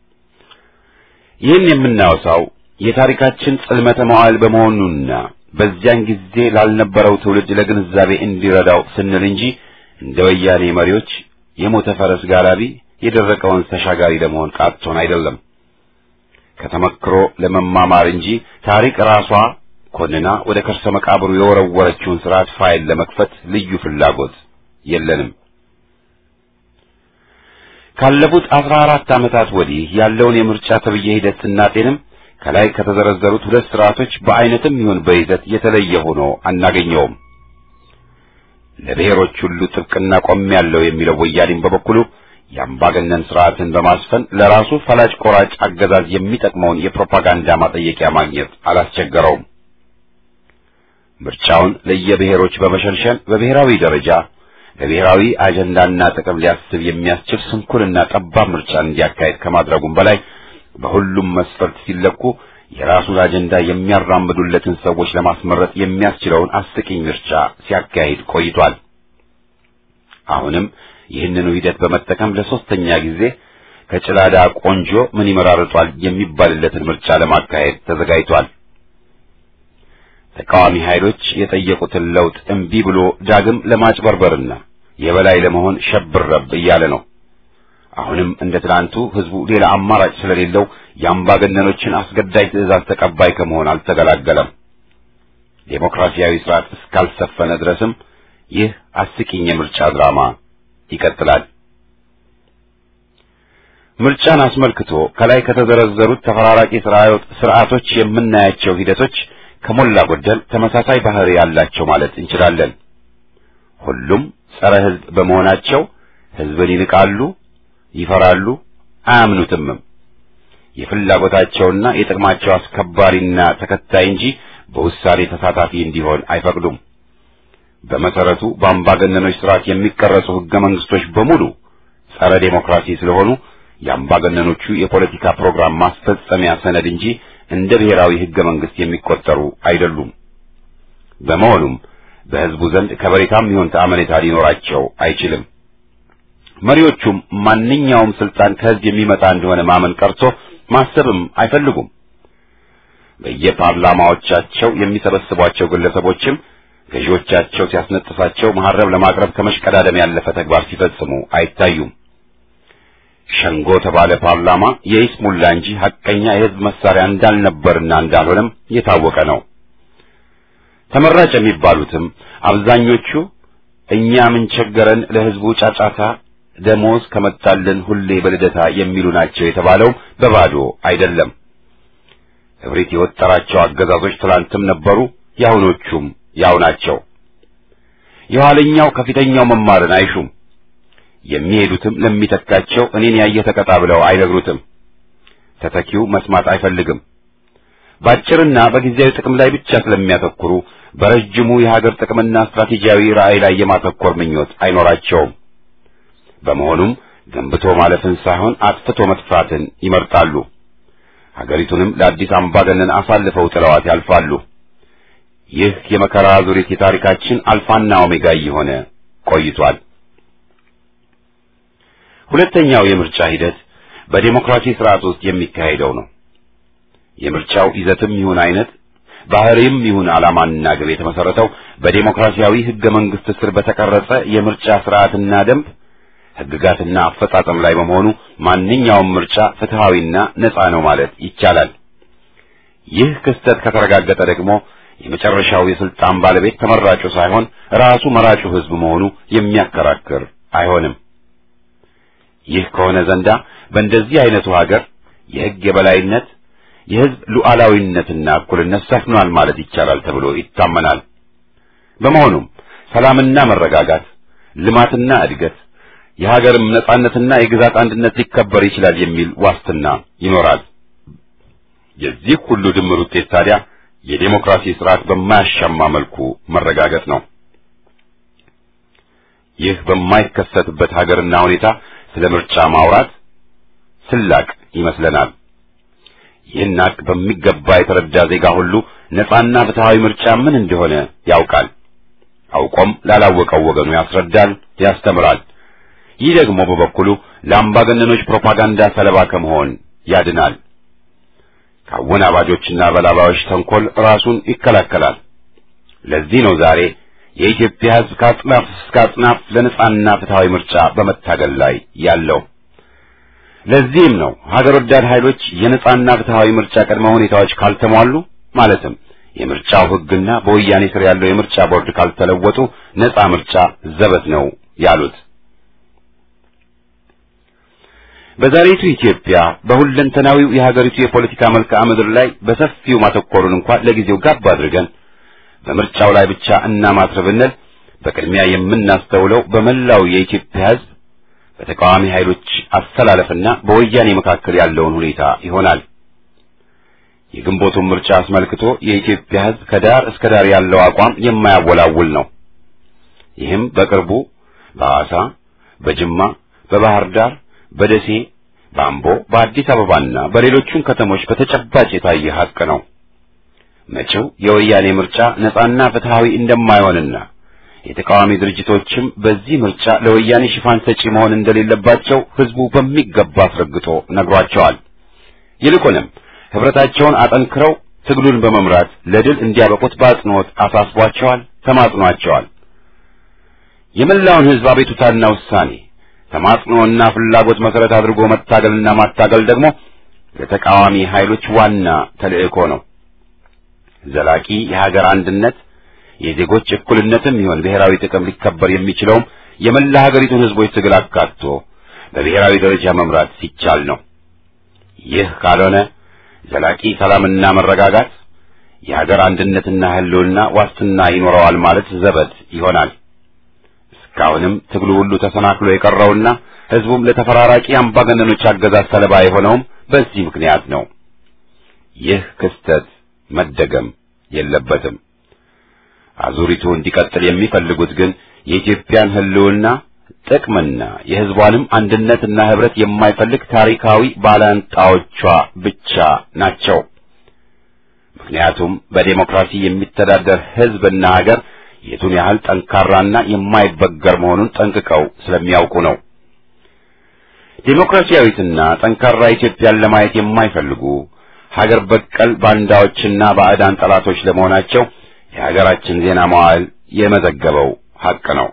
ይህን የምናወሳው የታሪካችን ጽልመተ መዋዕል በመሆኑና በዚያን ጊዜ ላልነበረው ትውልድ ለግንዛቤ እንዲረዳው ስንል እንጂ እንደ ወያኔ መሪዎች የሞተ ፈረስ ጋላቢ የደረቀ ወንዝ ተሻጋሪ ለመሆን ቃቶን አይደለም። ከተመክሮ ለመማማር እንጂ ታሪክ ራሷ ኮንና ወደ ከርሰ መቃብሩ የወረወረችውን ስርዓት ፋይል ለመክፈት ልዩ ፍላጎት የለንም። ካለፉት አስራ አራት ዓመታት ወዲህ ያለውን የምርጫ ተብዬ ሂደት ስናጤንም ከላይ ከተዘረዘሩት ሁለት ስርዓቶች በአይነትም ይሁን በይዘት የተለየ ሆኖ አናገኘውም። ለብሔሮች ሁሉ ጥብቅና ቆሜያለሁ የሚለው ወያኔም በበኩሉ የአምባገነን ስርዓትን በማስፈን ለራሱ ፈላጭ ቆራጭ አገዛዝ የሚጠቅመውን የፕሮፓጋንዳ ማጠየቂያ ማግኘት አላስቸገረውም። ምርጫውን ለየብሔሮች በመሸንሸን በብሔራዊ ደረጃ ለብሔራዊ አጀንዳና ጥቅም ሊያስብ የሚያስችል ስንኩልና ጠባብ ምርጫን እንዲያካሄድ ከማድረጉም በላይ በሁሉም መስፈርት ሲለኩ የራሱን አጀንዳ የሚያራምዱለትን ሰዎች ለማስመረጥ የሚያስችለውን አስቂኝ ምርጫ ሲያካሂድ ቆይቷል። አሁንም ይህንኑ ሂደት በመጠቀም ለሶስተኛ ጊዜ ከጭላዳ ቆንጆ ምን ይመራርጧል የሚባልለትን ምርጫ ለማካሄድ ተዘጋጅቷል። ተቃዋሚ ኃይሎች የጠየቁትን ለውጥ እምቢ ብሎ ዳግም ለማጭበርበርና የበላይ ለመሆን ሸብረብ እያለ ነው። አሁንም እንደ ትናንቱ ህዝቡ ሌላ አማራጭ ስለሌለው የአምባገነኖችን አስገዳጅ ትዕዛዝ ተቀባይ ከመሆን አልተገላገለም። ዴሞክራሲያዊ ስርዓት እስካልሰፈነ ድረስም ይህ አስቂኝ የምርጫ ድራማ ይቀጥላል። ምርጫን አስመልክቶ ከላይ ከተዘረዘሩት ተፈራራቂ ስርዓቶች የምናያቸው ሂደቶች ከሞላ ጎደል ተመሳሳይ ባህሪ ያላቸው ማለት እንችላለን። ሁሉም ጸረ ህዝብ በመሆናቸው ህዝብን ይንቃሉ፣ ይፈራሉ፣ አያምኑትምም። የፍላጎታቸውና የጥቅማቸው አስከባሪና ተከታይ እንጂ በውሳኔ ተሳታፊ እንዲሆን አይፈቅዱም። በመሰረቱ በአምባገነኖች ስርዓት የሚቀረጹ ህገ መንግስቶች በሙሉ ጸረ ዴሞክራሲ ስለሆኑ የአምባገነኖቹ የፖለቲካ ፕሮግራም ማስፈጸሚያ ሰነድ እንጂ እንደ ብሔራዊ ህገ መንግስት የሚቆጠሩ አይደሉም። በመሆኑም በህዝቡ ዘንድ ከበሬታም ይሁን ተአመኔታ ሊኖራቸው አይችልም። መሪዎቹም ማንኛውም ስልጣን ከህዝብ የሚመጣ እንደሆነ ማመን ቀርቶ ማሰብም አይፈልጉም። በየፓርላማዎቻቸው የሚሰበስቧቸው ግለሰቦችም ገዢዎቻቸው ሲያስነጥሳቸው መሐረብ ለማቅረብ ከመሽቀዳደም ያለፈ ተግባር ሲፈጽሙ አይታዩም። ሸንጎ ተባለ ፓርላማ የይስሙላ እንጂ ሐቀኛ የህዝብ መሳሪያ እንዳልነበርና እንዳልሆነም የታወቀ ነው። ተመራጭ የሚባሉትም አብዛኞቹ እኛ ምን ቸገረን ለህዝቡ ጫጫታ ደሞዝ ከመጣልን ሁሌ በልደታ የሚሉ ናቸው የተባለውም በባዶ አይደለም። እብሪት የወጠራቸው አገዛዞች ትላንትም ነበሩ፣ የአሁኖቹም ያው ናቸው። የኋለኛው ከፊተኛው መማርን አይሹም። የሚሄዱትም ለሚተካቸው እኔን ያየ ተቀጣ ብለው አይነግሩትም። ተተኪው መስማት አይፈልግም። በአጭርና በጊዜያዊ ጥቅም ላይ ብቻ ስለሚያተኩሩ በረጅሙ የሀገር ጥቅምና ስትራቴጂያዊ ራዕይ ላይ የማተኮር ምኞት አይኖራቸውም። በመሆኑም ገንብቶ ማለፍን ሳይሆን አጥፍቶ መጥፋትን ይመርጣሉ። ሀገሪቱንም ለአዲስ አምባገነን አሳልፈው ጥለዋት ያልፋሉ። ይህ የመከራ ዙሪት የታሪካችን አልፋና ኦሜጋ እየሆነ ቆይቷል። ሁለተኛው የምርጫ ሂደት በዴሞክራሲ ስርዓት ውስጥ የሚካሄደው ነው። የምርጫው ይዘትም ይሁን አይነት ባህሪም ይሁን ዓላማና ግብ የተመሰረተው በዴሞክራሲያዊ ህገ መንግስት ስር በተቀረጸ የምርጫ ስርዓትና ደንብ ህግጋትና አፈጻጸም ላይ በመሆኑ ማንኛውም ምርጫ ፍትሃዊና ነፃ ነው ማለት ይቻላል። ይህ ክስተት ከተረጋገጠ ደግሞ የመጨረሻው የስልጣን ባለቤት ተመራጩ ሳይሆን ራሱ መራጩ ህዝብ መሆኑ የሚያከራክር አይሆንም። ይህ ከሆነ ዘንዳ በእንደዚህ አይነቱ ሀገር የህግ የበላይነት የህዝብ ሉዓላዊነትና እኩልነት ሰፍኗል ማለት ይቻላል ተብሎ ይታመናል። በመሆኑም ሰላምና መረጋጋት፣ ልማትና እድገት፣ የሀገርም ነጻነትና የግዛት አንድነት ሊከበር ይችላል የሚል ዋስትና ይኖራል። የዚህ ሁሉ ድምር ውጤት ታዲያ የዴሞክራሲ ስርዓት በማያሻማ መልኩ መረጋገጥ ነው። ይህ በማይከሰትበት ሀገርና ሁኔታ ስለ ምርጫ ማውራት ስላቅ ይመስለናል። ይህን ሀቅ በሚገባ የተረዳ ዜጋ ሁሉ ነጻና ፍትሃዊ ምርጫ ምን እንደሆነ ያውቃል። አውቆም ላላወቀው ወገኑ ያስረዳል፣ ያስተምራል። ይህ ደግሞ በበኩሉ ለአምባገነኖች ፕሮፓጋንዳ ሰለባ ከመሆን ያድናል። ከአወናባጆችና በላባዮች ተንኮል ራሱን ይከላከላል። ለዚህ ነው ዛሬ የኢትዮጵያ ሕዝብ ከአጽናፍ እስከ አጽናፍ ለነጻና ፍትሃዊ ምርጫ በመታገል ላይ ያለው። ለዚህም ነው ሀገር ወዳድ ኃይሎች የነጻና ፍትሃዊ ምርጫ ቅድመ ሁኔታዎች ካልተሟሉ ማለትም የምርጫው ሕግና በወያኔ ስር ያለው የምርጫ ቦርድ ካልተለወጡ ነጻ ምርጫ ዘበት ነው ያሉት። በዛሬቱ ኢትዮጵያ በሁለንተናዊው የሀገሪቱ የፖለቲካ መልክዓ ምድር ላይ በሰፊው ማተኮሩን እንኳን ለጊዜው ጋብ አድርገን በምርጫው ላይ ብቻ እናማትር ብንል በቅድሚያ የምናስተውለው በመላው የኢትዮጵያ ሕዝብ በተቃዋሚ ኃይሎች አሰላለፍና በወያኔ መካከል ያለውን ሁኔታ ይሆናል። የግንቦቱን ምርጫ አስመልክቶ የኢትዮጵያ ሕዝብ ከዳር እስከ ዳር ያለው አቋም የማያወላውል ነው። ይህም በቅርቡ በሐዋሳ፣ በጅማ፣ በባህር ዳር፣ በደሴ፣ በአምቦ፣ በአዲስ አበባና በሌሎቹም ከተሞች በተጨባጭ የታየ ሐቅ ነው። መጪው የወያኔ ምርጫ ነጻና ፍትሃዊ እንደማይሆንና የተቃዋሚ ድርጅቶችም በዚህ ምርጫ ለወያኔ ሽፋን ሰጪ መሆን እንደሌለባቸው ህዝቡ በሚገባ አስረግጦ ነግሯቸዋል። ይልቁንም ህብረታቸውን አጠንክረው ትግሉን በመምራት ለድል እንዲያበቁት በአጽንኦት አሳስቧቸዋል፣ ተማጽኗቸዋል። የመላውን ህዝብ አቤቱታና ውሳኔ ተማጽኖና ፍላጎት መሰረት አድርጎ መታገልና ማታገል ደግሞ ለተቃዋሚ ኃይሎች ዋና ተልእኮ ነው። ዘላቂ የሀገር አንድነት የዜጎች እኩልነትም ይሆን ብሔራዊ ጥቅም ሊከበር የሚችለውም የመላ ሀገሪቱን ህዝቦች ትግል አካቶ በብሔራዊ ደረጃ መምራት ሲቻል ነው። ይህ ካልሆነ ዘላቂ ሰላምና መረጋጋት የሀገር አንድነትና ህልውና ዋስትና ይኖረዋል ማለት ዘበት ይሆናል። እስካሁንም ትግሉ ሁሉ ተሰናክሎ የቀረውና ህዝቡም ለተፈራራቂ አምባገነኖች አገዛዝ ሰለባ የሆነውም በዚህ ምክንያት ነው። ይህ ክስተት መደገም የለበትም። አዙሪቱ እንዲቀጥል የሚፈልጉት ግን የኢትዮጵያን ህልውና ጥቅምና የህዝቧንም አንድነትና ህብረት የማይፈልግ ታሪካዊ ባላንጣዎቿ ብቻ ናቸው። ምክንያቱም በዴሞክራሲ የሚተዳደር ህዝብና ሀገር የቱን ያህል ጠንካራና የማይበገር መሆኑን ጠንቅቀው ስለሚያውቁ ነው። ዴሞክራሲያዊትና ጠንካራ ኢትዮጵያን ለማየት የማይፈልጉ ሀገር በቀል ባንዳዎችና ባዕዳን ጠላቶች ለመሆናቸው የሀገራችን ዜና መዋዕል የመዘገበው ሐቅ ነው።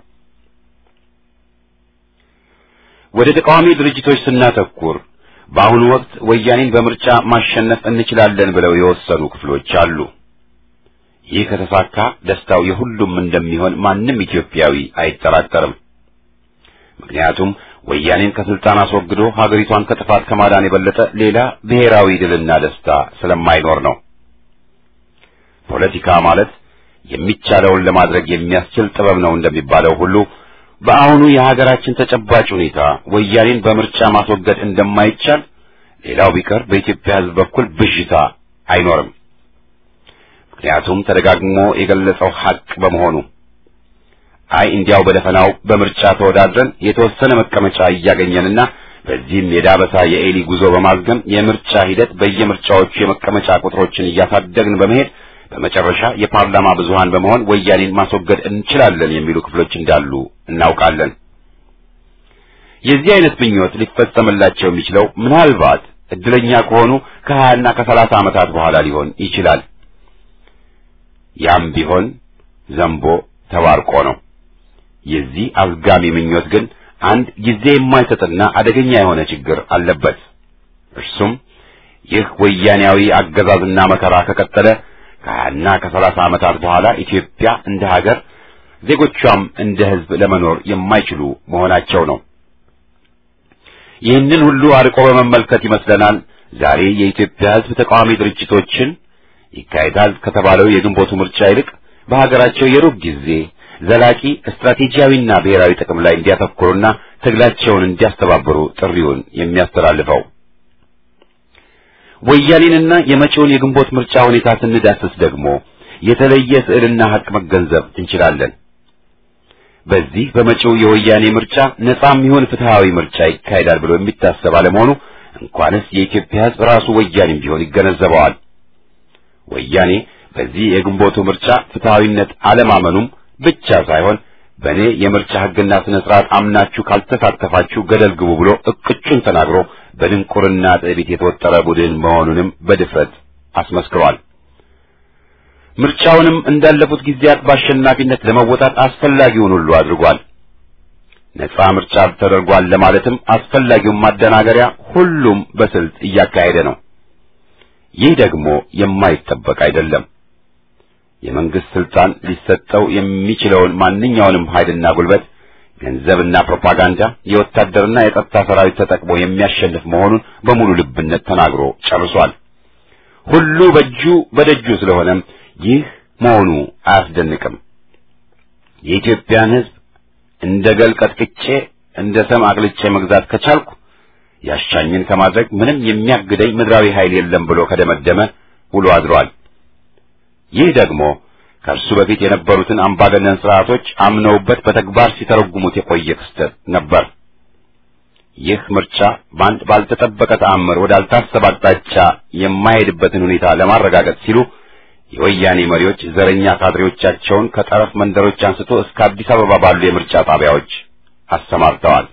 ወደ ተቃዋሚ ድርጅቶች ስናተኩር በአሁኑ ወቅት ወያኔን በምርጫ ማሸነፍ እንችላለን ብለው የወሰኑ ክፍሎች አሉ። ይህ ከተሳካ ደስታው የሁሉም እንደሚሆን ማንም ኢትዮጵያዊ አይጠራጠርም። ምክንያቱም ወያኔን ከስልጣን አስወግዶ ሀገሪቷን ከጥፋት ከማዳን የበለጠ ሌላ ብሔራዊ ድልና ደስታ ስለማይኖር ነው። ፖለቲካ ማለት የሚቻለውን ለማድረግ የሚያስችል ጥበብ ነው እንደሚባለው ሁሉ በአሁኑ የሀገራችን ተጨባጭ ሁኔታ ወያኔን በምርጫ ማስወገድ እንደማይቻል ሌላው ቢቀር በኢትዮጵያ ሕዝብ በኩል ብዥታ አይኖርም። ምክንያቱም ተደጋግሞ የገለጸው ሐቅ በመሆኑ አይ እንዲያው በደፈናው በምርጫ ተወዳድረን የተወሰነ መቀመጫ እያገኘንና በዚህም የዳበሳ የኤሊ ጉዞ በማዝገም የምርጫ ሂደት በየምርጫዎቹ የመቀመጫ ቁጥሮችን እያሳደግን በመሄድ በመጨረሻ የፓርላማ ብዙሃን በመሆን ወያኔን ማስወገድ እንችላለን የሚሉ ክፍሎች እንዳሉ እናውቃለን። የዚህ አይነት ምኞት ሊፈጸምላቸው የሚችለው ምናልባት እድለኛ ከሆኑ ከሀያና ከሰላሳ ዓመታት በኋላ ሊሆን ይችላል። ያም ቢሆን ዘንቦ ተባርቆ ነው። የዚህ አዝጋሚ ምኞት ግን አንድ ጊዜ የማይሰጥና አደገኛ የሆነ ችግር አለበት። እርሱም ይህ ወያኔያዊ አገዛዝና መከራ ከቀጠለ ከሀያና ከሰላሳ ዓመታት በኋላ ኢትዮጵያ እንደ ሀገር ዜጎቿም እንደ ሕዝብ ለመኖር የማይችሉ መሆናቸው ነው። ይህንን ሁሉ አርቆ በመመልከት ይመስለናል ዛሬ የኢትዮጵያ ሕዝብ ተቃዋሚ ድርጅቶችን ይካሄዳል ከተባለው የግንቦቱ ምርጫ ይልቅ በሀገራቸው የሩብ ጊዜ ዘላቂ ስትራቴጂያዊና ብሔራዊ ጥቅም ላይ እንዲያተኩሩና ትግላቸውን እንዲያስተባብሩ ጥሪውን የሚያስተላልፈው። ወያኔንና የመጪውን የግንቦት ምርጫ ሁኔታ ስንዳስስ ደግሞ የተለየ ስዕልና ሀቅ መገንዘብ እንችላለን። በዚህ በመጪው የወያኔ ምርጫ ነጻም ይሁን ፍትሃዊ ምርጫ ይካሄዳል ብሎ የሚታሰብ አለመሆኑ እንኳንስ የኢትዮጵያ ሕዝብ ራሱ ወያኔም ቢሆን ይገነዘበዋል። ወያኔ በዚህ የግንቦቱ ምርጫ ፍትሃዊነት አለማመኑም ብቻ ሳይሆን በእኔ የምርጫ ሕግና ስነ ስርዓት አምናችሁ ካልተሳተፋችሁ ገደል ግቡ ብሎ እቅጩን ተናግሮ በድንቁርና ትዕቢት የተወጠረ ቡድን መሆኑንም በድፍረት አስመስክሯል። ምርጫውንም እንዳለፉት ጊዜያት በአሸናፊነት ለመወጣት አስፈላጊውን ሁሉ አድርጓል። ነጻ ምርጫ ተደርጓል ለማለትም አስፈላጊውን ማደናገሪያ ሁሉም በስልት እያካሄደ ነው። ይህ ደግሞ የማይጠበቅ አይደለም። የመንግስት ስልጣን ሊሰጠው የሚችለውን ማንኛውንም ኃይልና ጉልበት፣ ገንዘብና ፕሮፓጋንዳ፣ የወታደርና የጸጥታ ሰራዊት ተጠቅሞ የሚያሸንፍ መሆኑን በሙሉ ልብነት ተናግሮ ጨርሷል። ሁሉ በእጁ በደጁ ስለሆነም ይህ መሆኑ አያስደንቅም። የኢትዮጵያን ሕዝብ እንደ ገል ቀጥቅጬ እንደ ሰም አቅልጬ መግዛት ከቻልኩ ያሻኝን ከማድረግ ምንም የሚያግደኝ ምድራዊ ኃይል የለም ብሎ ከደመደመ ውሎ አድሯል። ይህ ደግሞ ከእርሱ በፊት የነበሩትን አምባገነን ስርዓቶች አምነውበት በተግባር ሲተረጉሙት የቆየ ክስተት ነበር። ይህ ምርጫ በአንድ ባልተጠበቀ ተአምር ወዳልታሰበ አቅጣጫ የማይሄድበትን ሁኔታ ለማረጋገጥ ሲሉ የወያኔ መሪዎች ዘረኛ ካድሬዎቻቸውን ከጠረፍ መንደሮች አንስቶ እስከ አዲስ አበባ ባሉ የምርጫ ጣቢያዎች አሰማርተዋል።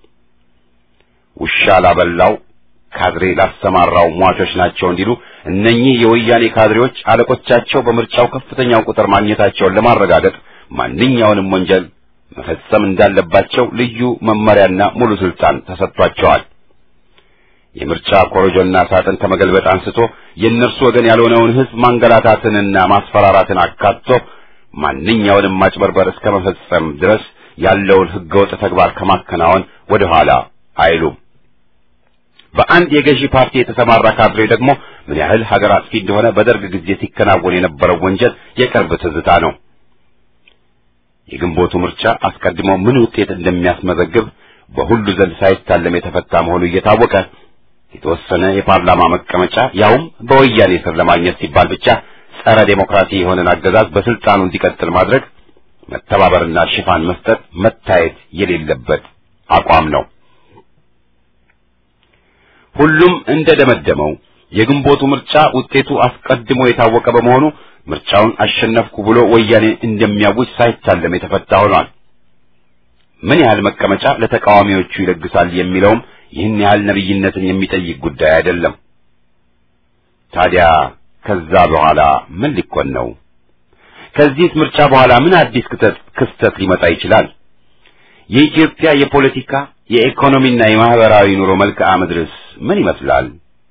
ውሻ ላበላው ካድሬ ላሰማራው ሟቾች ናቸው እንዲሉ እነኚህ የወያኔ ካድሬዎች አለቆቻቸው በምርጫው ከፍተኛውን ቁጥር ማግኘታቸውን ለማረጋገጥ ማንኛውንም ወንጀል መፈጸም እንዳለባቸው ልዩ መመሪያና ሙሉ ስልጣን ተሰጥቷቸዋል። የምርጫ ኮረጆና ሳጥን ከመገልበጥ አንስቶ የእነርሱ ወገን ያልሆነውን ሕዝብ ማንገላታትንና ማስፈራራትን አካቶ ማንኛውንም ማጭበርበር እስከ መፈጸም ድረስ ያለውን ሕገወጥ ተግባር ከማከናወን ወደ ኋላ አይሉም። በአንድ የገዢ ፓርቲ የተሰማራ ካድሬ ደግሞ ምን ያህል ሀገር አጥፊ እንደሆነ በደርግ ጊዜ ሲከናወን የነበረው ወንጀል የቅርብ ትዝታ ነው። የግንቦቱ ምርጫ አስቀድሞ ምን ውጤት እንደሚያስመዘግብ በሁሉ ዘንድ ሳይታለም የተፈታ መሆኑ እየታወቀ የተወሰነ የፓርላማ መቀመጫ ያውም በወያኔ ስር ለማግኘት ሲባል ብቻ ጸረ ዴሞክራሲ የሆነን አገዛዝ በስልጣኑ እንዲቀጥል ማድረግ መተባበርና ሽፋን መስጠት መታየት የሌለበት አቋም ነው። ሁሉም እንደደመደመው የግንቦቱ ምርጫ ውጤቱ አስቀድሞ የታወቀ በመሆኑ ምርጫውን አሸነፍኩ ብሎ ወያኔ እንደሚያውጅ ሳይታለም የተፈታ ሆኗል። ምን ያህል መቀመጫ ለተቃዋሚዎቹ ይለግሳል የሚለውም ይህን ያህል ነብይነትን የሚጠይቅ ጉዳይ አይደለም። ታዲያ ከዛ በኋላ ምን ሊኮን ነው? ከዚህ ምርጫ በኋላ ምን አዲስ ክስተት ሊመጣ ይችላል? የኢትዮጵያ የፖለቲካ የኢኮኖሚና የማህበራዊ ኑሮ መልክዓ ምድርስ ምን ይመስላል?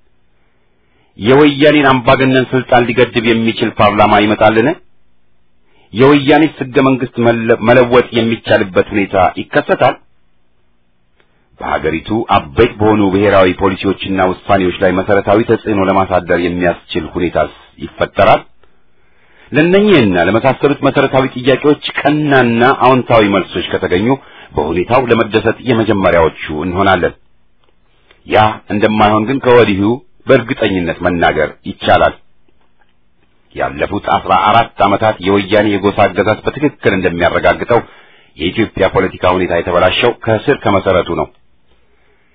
የወያኔን አምባገነን ስልጣን ሊገድብ የሚችል ፓርላማ ይመጣልን? የወያኔስ ሕገ መንግሥት መለወጥ የሚቻልበት ሁኔታ ይከሰታል? በሀገሪቱ አበይት በሆኑ ብሔራዊ ፖሊሲዎችና ውሳኔዎች ላይ መሰረታዊ ተጽዕኖ ለማሳደር የሚያስችል ሁኔታስ ይፈጠራል? ለእነኚህና ለመሳሰሉት መሰረታዊ ጥያቄዎች ቀናና አዎንታዊ መልሶች ከተገኙ በሁኔታው ለመደሰት የመጀመሪያዎቹ እንሆናለን። ያ እንደማይሆን ግን ከወዲሁ በእርግጠኝነት መናገር ይቻላል። ያለፉት አስራ አራት ዓመታት የወያኔ የጎሳ አገዛዝ በትክክል እንደሚያረጋግጠው የኢትዮጵያ ፖለቲካ ሁኔታ የተበላሸው ከስር ከመሰረቱ ነው።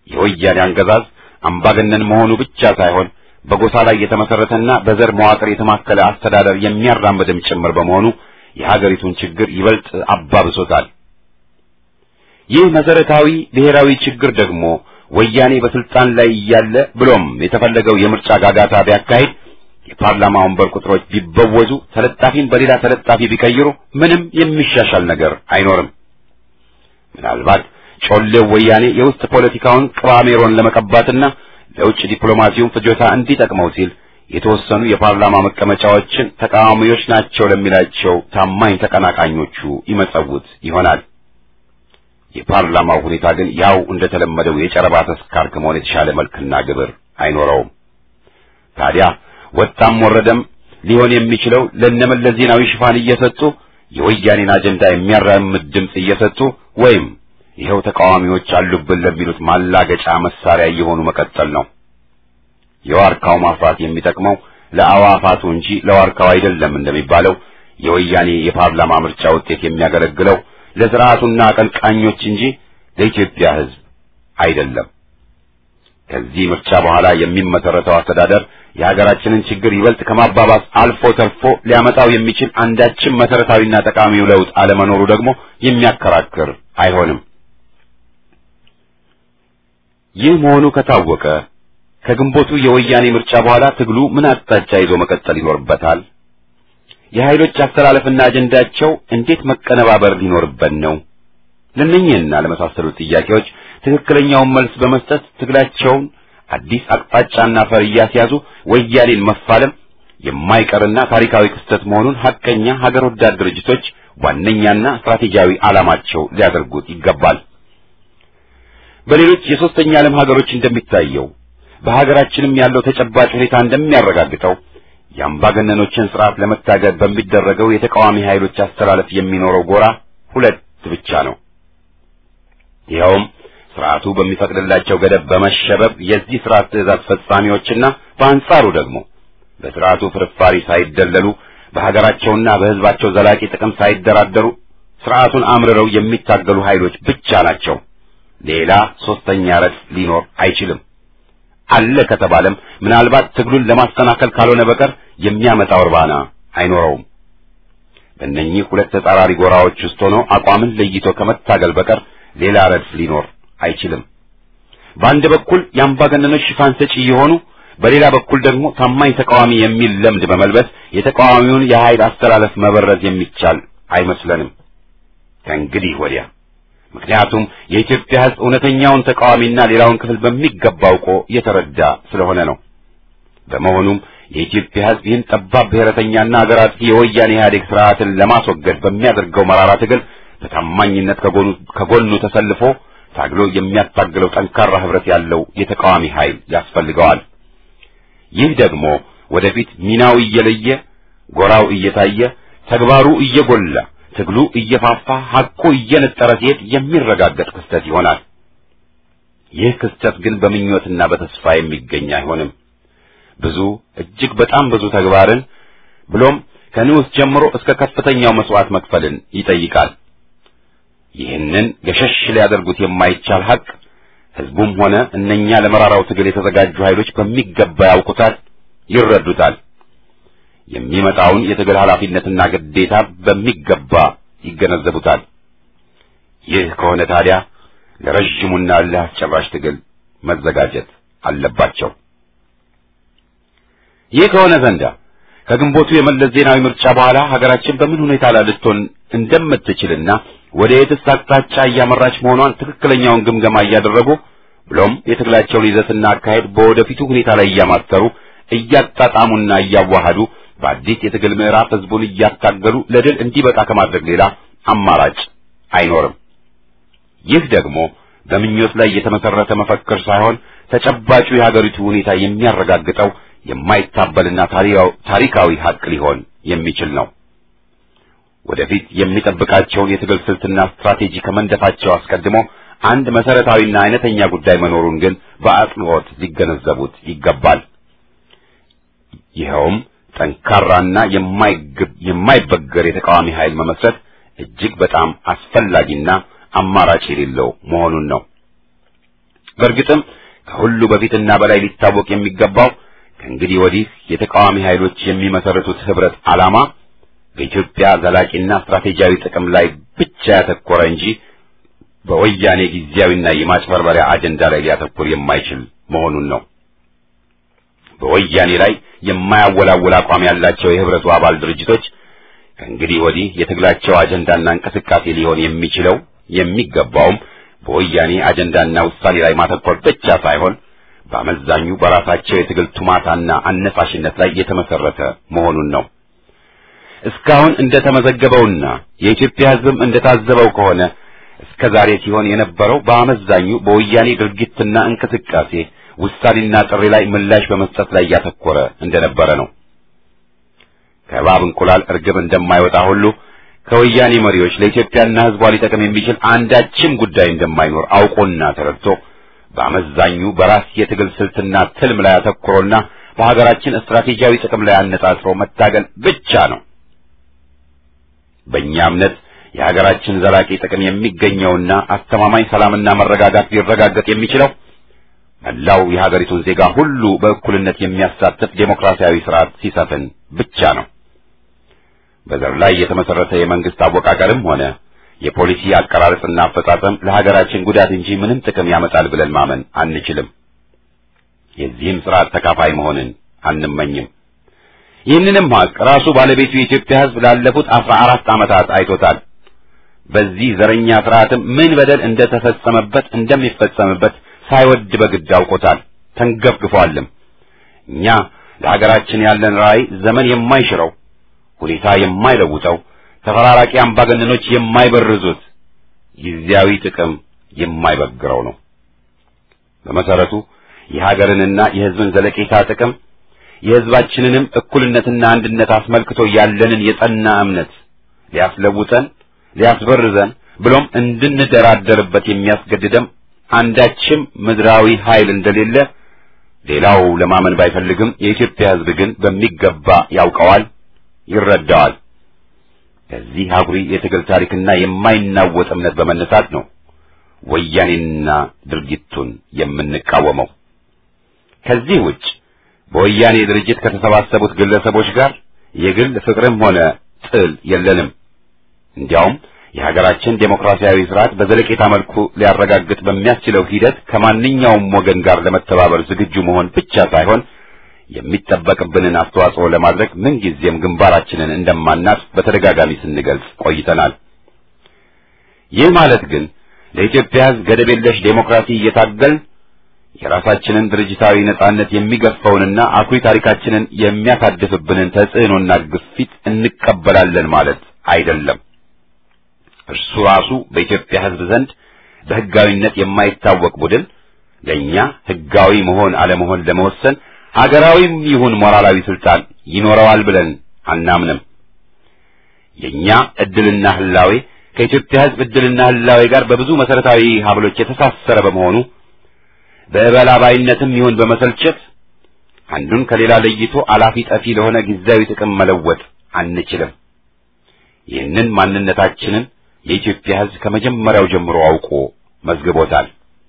የወያኔ አገዛዝ አምባገነን መሆኑ ብቻ ሳይሆን በጎሳ ላይ የተመሰረተና በዘር መዋቅር የተማከለ አስተዳደር የሚያራምድም ጭምር በመሆኑ የሀገሪቱን ችግር ይበልጥ አባብሶታል። ይህ መሰረታዊ ብሔራዊ ችግር ደግሞ ወያኔ በስልጣን ላይ እያለ ብሎም የተፈለገው የምርጫ ጋጋታ ቢያካሂድ የፓርላማ ወንበር ቁጥሮች ቢበወዙ ተለጣፊን በሌላ ተለጣፊ ቢቀይሩ ምንም የሚሻሻል ነገር አይኖርም። ምናልባት ጮሌው ወያኔ የውስጥ ፖለቲካውን ቅባሜሮን ለመቀባትና ለውጭ ዲፕሎማሲውን ፍጆታ እንዲጠቅመው ሲል የተወሰኑ የፓርላማ መቀመጫዎችን ተቃዋሚዎች ናቸው ለሚላቸው ታማኝ ተቀናቃኞቹ ይመጸውት ይሆናል። የፓርላማው ሁኔታ ግን ያው እንደተለመደው የጨረባ ተስካር ከመሆን የተሻለ መልክና ግብር አይኖረውም። ታዲያ ወጣም ወረደም ሊሆን የሚችለው ለነመለስ ዜናዊ ሽፋን እየሰጡ የወያኔን አጀንዳ የሚያራምድ ድምፅ እየሰጡ ወይም ይኸው ተቃዋሚዎች አሉብን ለሚሉት ማላገጫ መሳሪያ እየሆኑ መቀጠል ነው። የዋርካው ማፍራት የሚጠቅመው ለአዋፋቱ እንጂ ለዋርካው አይደለም እንደሚባለው የወያኔ የፓርላማ ምርጫ ውጤት የሚያገለግለው ለስርዓቱና አቀንቃኞች እንጂ ለኢትዮጵያ ሕዝብ አይደለም። ከዚህ ምርጫ በኋላ የሚመሰረተው አስተዳደር የሀገራችንን ችግር ይበልጥ ከማባባስ አልፎ ተርፎ ሊያመጣው የሚችል አንዳችም መሰረታዊና ጠቃሚው ለውጥ አለመኖሩ ደግሞ የሚያከራክር አይሆንም። ይህ መሆኑ ከታወቀ ከግንቦቱ የወያኔ ምርጫ በኋላ ትግሉ ምን አቅጣጫ ይዞ መቀጠል ይኖርበታል? የኃይሎች አስተላለፍና አጀንዳቸው እንዴት መቀነባበር ሊኖርበት ነው? ለእነኚህና ለመሳሰሉት ጥያቄዎች ትክክለኛውን መልስ በመስጠት ትግላቸውን አዲስ አቅጣጫና ፈር እያስያዙ ወያኔን መፋለም የማይቀርና ታሪካዊ ክስተት መሆኑን ሐቀኛ ሀገር ወዳድ ድርጅቶች ዋነኛና ስትራቴጂያዊ ዓላማቸው ሊያደርጉት ይገባል። በሌሎች የሦስተኛ ዓለም ሀገሮች እንደሚታየው በሀገራችንም ያለው ተጨባጭ ሁኔታ እንደሚያረጋግጠው የአምባገነኖችን ስርዓት ለመታገል በሚደረገው የተቃዋሚ ኃይሎች አስተላለፍ የሚኖረው ጎራ ሁለት ብቻ ነው። ይኸውም ስርዓቱ በሚፈቅድላቸው ገደብ በመሸበብ የዚህ ስርዓት ትእዛዝ ፈጻሚዎችና በአንጻሩ ደግሞ በስርዓቱ ፍርፋሪ ሳይደለሉ በሀገራቸውና በሕዝባቸው ዘላቂ ጥቅም ሳይደራደሩ ስርዓቱን አምርረው የሚታገሉ ኃይሎች ብቻ ናቸው። ሌላ ሶስተኛ ረድፍ ሊኖር አይችልም። አለ ከተባለም ምናልባት ትግሉን ለማስተናከል ካልሆነ በቀር የሚያመጣው እርባና አይኖረውም። በእነኚህ ሁለት ተጻራሪ ጎራዎች ውስጥ ሆኖ አቋምን ለይቶ ከመታገል በቀር ሌላ ረድፍ ሊኖር አይችልም። በአንድ በኩል የአምባገነኖች ሽፋን ሰጪ የሆኑ በሌላ በኩል ደግሞ ታማኝ ተቃዋሚ የሚል ለምድ በመልበስ የተቃዋሚውን የኃይል አስተላለፍ መበረዝ የሚቻል አይመስለንም ከእንግዲህ ወዲያ። ምክንያቱም የኢትዮጵያ ሕዝብ እውነተኛውን ተቃዋሚና ሌላውን ክፍል በሚገባ አውቆ የተረዳ ስለሆነ ነው። በመሆኑም የኢትዮጵያ ሕዝብ ይህን ጠባብ ብሔረተኛና አገር አጥፊ የወያኔ ኢህአዴግ ስርዓትን ለማስወገድ በሚያደርገው መራራ ትግል በታማኝነት ከጎኑ ከጎኑ ተሰልፎ ታግሎ የሚያታግለው ጠንካራ ህብረት ያለው የተቃዋሚ ኃይል ያስፈልገዋል። ይህ ደግሞ ወደፊት ሚናው እየለየ ጎራው እየታየ ተግባሩ እየጎላ ትግሉ እየፋፋ ሐቁ እየነጠረ ሲሄድ የሚረጋገጥ ክስተት ይሆናል። ይህ ክስተት ግን በምኞትና በተስፋ የሚገኝ አይሆንም። ብዙ እጅግ በጣም ብዙ ተግባርን ብሎም ከንዑስ ጀምሮ እስከ ከፍተኛው መስዋዕት መክፈልን ይጠይቃል። ይህንን ገሸሽ ሊያደርጉት የማይቻል ሐቅ ህዝቡም ሆነ እነኛ ለመራራው ትግል የተዘጋጁ ኃይሎች በሚገባ ያውቁታል፣ ይረዱታል። የሚመጣውን የትግል ኃላፊነትና ግዴታ በሚገባ ይገነዘቡታል። ይህ ከሆነ ታዲያ ለረዥሙና ለአስጨራሽ ትግል መዘጋጀት አለባቸው። ይህ ከሆነ ዘንዳ ከግንቦቱ የመለስ ዜናዊ ምርጫ በኋላ ሀገራችን በምን ሁኔታ ላይ ልትሆን እንደምትችልና ወደ የትስ አቅጣጫ እያመራች መሆኗን ትክክለኛውን ግምገማ እያደረጉ ብሎም የትግላቸውን ይዘትና አካሄድ በወደፊቱ ሁኔታ ላይ እያማተሩ እያጣጣሙና እያዋሃዱ በአዲስ የትግል ምዕራፍ ህዝቡን እያታገሉ ለድል እንዲበቃ ከማድረግ ሌላ አማራጭ አይኖርም። ይህ ደግሞ በምኞት ላይ የተመሰረተ መፈክር ሳይሆን ተጨባጩ የሀገሪቱ ሁኔታ የሚያረጋግጠው የማይታበልና ታሪካዊ ሀቅ ሊሆን የሚችል ነው። ወደፊት የሚጠብቃቸውን የትግል ስልትና ስትራቴጂ ከመንደፋቸው አስቀድሞ አንድ መሰረታዊና አይነተኛ ጉዳይ መኖሩን ግን በአጽንኦት ሊገነዘቡት ይገባል። ይኸውም ጠንካራና የማይበገር የተቃዋሚ ኃይል መመስረት እጅግ በጣም አስፈላጊና አማራጭ የሌለው መሆኑን ነው። በእርግጥም ከሁሉ በፊትና በላይ ሊታወቅ የሚገባው ከእንግዲህ ወዲህ የተቃዋሚ ኃይሎች የሚመሰርቱት ህብረት ዓላማ በኢትዮጵያ ዘላቂና ስትራቴጂያዊ ጥቅም ላይ ብቻ ያተኮረ እንጂ በወያኔ ጊዜያዊና የማጭበርበሪያ አጀንዳ ላይ ሊያተኩር የማይችል መሆኑን ነው። በወያኔ ላይ የማያወላውል አቋም ያላቸው የህብረቱ አባል ድርጅቶች ከእንግዲህ ወዲህ የትግላቸው አጀንዳና እንቅስቃሴ ሊሆን የሚችለው የሚገባውም በወያኔ አጀንዳና ውሳኔ ላይ ማተኮር ብቻ ሳይሆን በአመዛኙ በራሳቸው የትግል ቱማታና አነሳሽነት ላይ የተመሰረተ መሆኑን ነው። እስካሁን እንደተመዘገበውና የኢትዮጵያ ሕዝብም እንደታዘበው ከሆነ እስከ ዛሬ ሲሆን የነበረው በአመዛኙ በወያኔ ድርጊትና እንቅስቃሴ ውሳኔና ጥሪ ላይ ምላሽ በመስጠት ላይ ያተኮረ እንደነበረ ነው። ከእባብ እንቁላል እርግብ እንደማይወጣ ሁሉ ከወያኔ መሪዎች ለኢትዮጵያና ሕዝቧ ሊጠቅም የሚችል አንዳችም ጉዳይ እንደማይኖር አውቆና ተረድቶ በአመዛኙ በራስ የትግል ስልትና ትልም ላይ አተኩሮና በሀገራችን ስትራቴጂያዊ ጥቅም ላይ አነጣጥሮ መታገል ብቻ ነው። በእኛ እምነት የሀገራችን ዘላቂ ጥቅም የሚገኘውና አስተማማኝ ሰላምና መረጋጋት ሊረጋገጥ የሚችለው መላው የሀገሪቱን ዜጋ ሁሉ በእኩልነት የሚያሳትፍ ዴሞክራሲያዊ ስርዓት ሲሰፍን ብቻ ነው። በዘር ላይ የተመሰረተ የመንግስት አወቃቀርም ሆነ የፖሊሲ አቀራረጽና አፈጻጸም ለሀገራችን ጉዳት እንጂ ምንም ጥቅም ያመጣል ብለን ማመን አንችልም። የዚህም ስርዓት ተካፋይ መሆንን አንመኝም። ይህንንም ሀቅ ራሱ ባለቤቱ የኢትዮጵያ ሕዝብ ላለፉት አስራ አራት ዓመታት አይቶታል። በዚህ ዘረኛ ስርዓትም ምን በደል እንደተፈጸመበት እንደሚፈጸምበት ሳይወድ በግድ አውቆታል፣ ተንገፍግፏልም። እኛ ለሀገራችን ያለን ራዕይ ዘመን የማይሽረው ሁኔታ የማይለውጠው ተፈራራቂ አምባገነኖች የማይበርዙት ጊዜያዊ ጥቅም የማይበግረው ነው። በመሰረቱ የሀገርንና የሕዝብን ዘለቄታ ጥቅም የሕዝባችንንም እኩልነትና አንድነት አስመልክቶ ያለንን የጸና እምነት ሊያስለውጠን፣ ሊያስበርዘን ብሎም እንድንደራደርበት የሚያስገድደም አንዳችም ምድራዊ ኃይል እንደሌለ ሌላው ለማመን ባይፈልግም የኢትዮጵያ ሕዝብ ግን በሚገባ ያውቀዋል፣ ይረዳዋል። ከዚህ አኩሪ የትግል ታሪክና የማይናወጥ እምነት በመነሳት ነው ወያኔና ድርጊቱን የምንቃወመው። ከዚህ ውጭ በወያኔ ድርጅት ከተሰባሰቡት ግለሰቦች ጋር የግል ፍቅርም ሆነ ጥል የለንም። እንዲያውም የሀገራችን ዴሞክራሲያዊ ስርዓት በዘለቄታ መልኩ ሊያረጋግጥ በሚያስችለው ሂደት ከማንኛውም ወገን ጋር ለመተባበር ዝግጁ መሆን ብቻ ሳይሆን የሚጠበቅብንን አስተዋጽኦ ለማድረግ ምንጊዜም ግንባራችንን እንደማናጥ በተደጋጋሚ ስንገልጽ ቆይተናል። ይህ ማለት ግን ለኢትዮጵያ ሕዝብ ገደብ የለሽ ዴሞክራሲ እየታገል የራሳችንን ድርጅታዊ ነጻነት የሚገፋውንና አኩሪ ታሪካችንን የሚያሳድፍብንን ተጽዕኖና ግፊት እንቀበላለን ማለት አይደለም። እርሱ ራሱ በኢትዮጵያ ሕዝብ ዘንድ በሕጋዊነት የማይታወቅ ቡድን ለእኛ ሕጋዊ መሆን አለመሆን ለመወሰን ሀገራዊም ይሁን ሞራላዊ ስልጣን ይኖረዋል ብለን አናምንም። የኛ እድልና ህላዌ ከኢትዮጵያ ሕዝብ እድልና ህላዌ ጋር በብዙ መሰረታዊ ሀብሎች የተሳሰረ በመሆኑ በእበላባይነትም ይሁን በመሰልቸት አንዱን ከሌላ ለይቶ አላፊ ጠፊ ለሆነ ጊዜያዊ ጥቅም መለወጥ አንችልም። ይህንን ማንነታችንን የኢትዮጵያ ሕዝብ ከመጀመሪያው ጀምሮ አውቆ መዝግቦታል።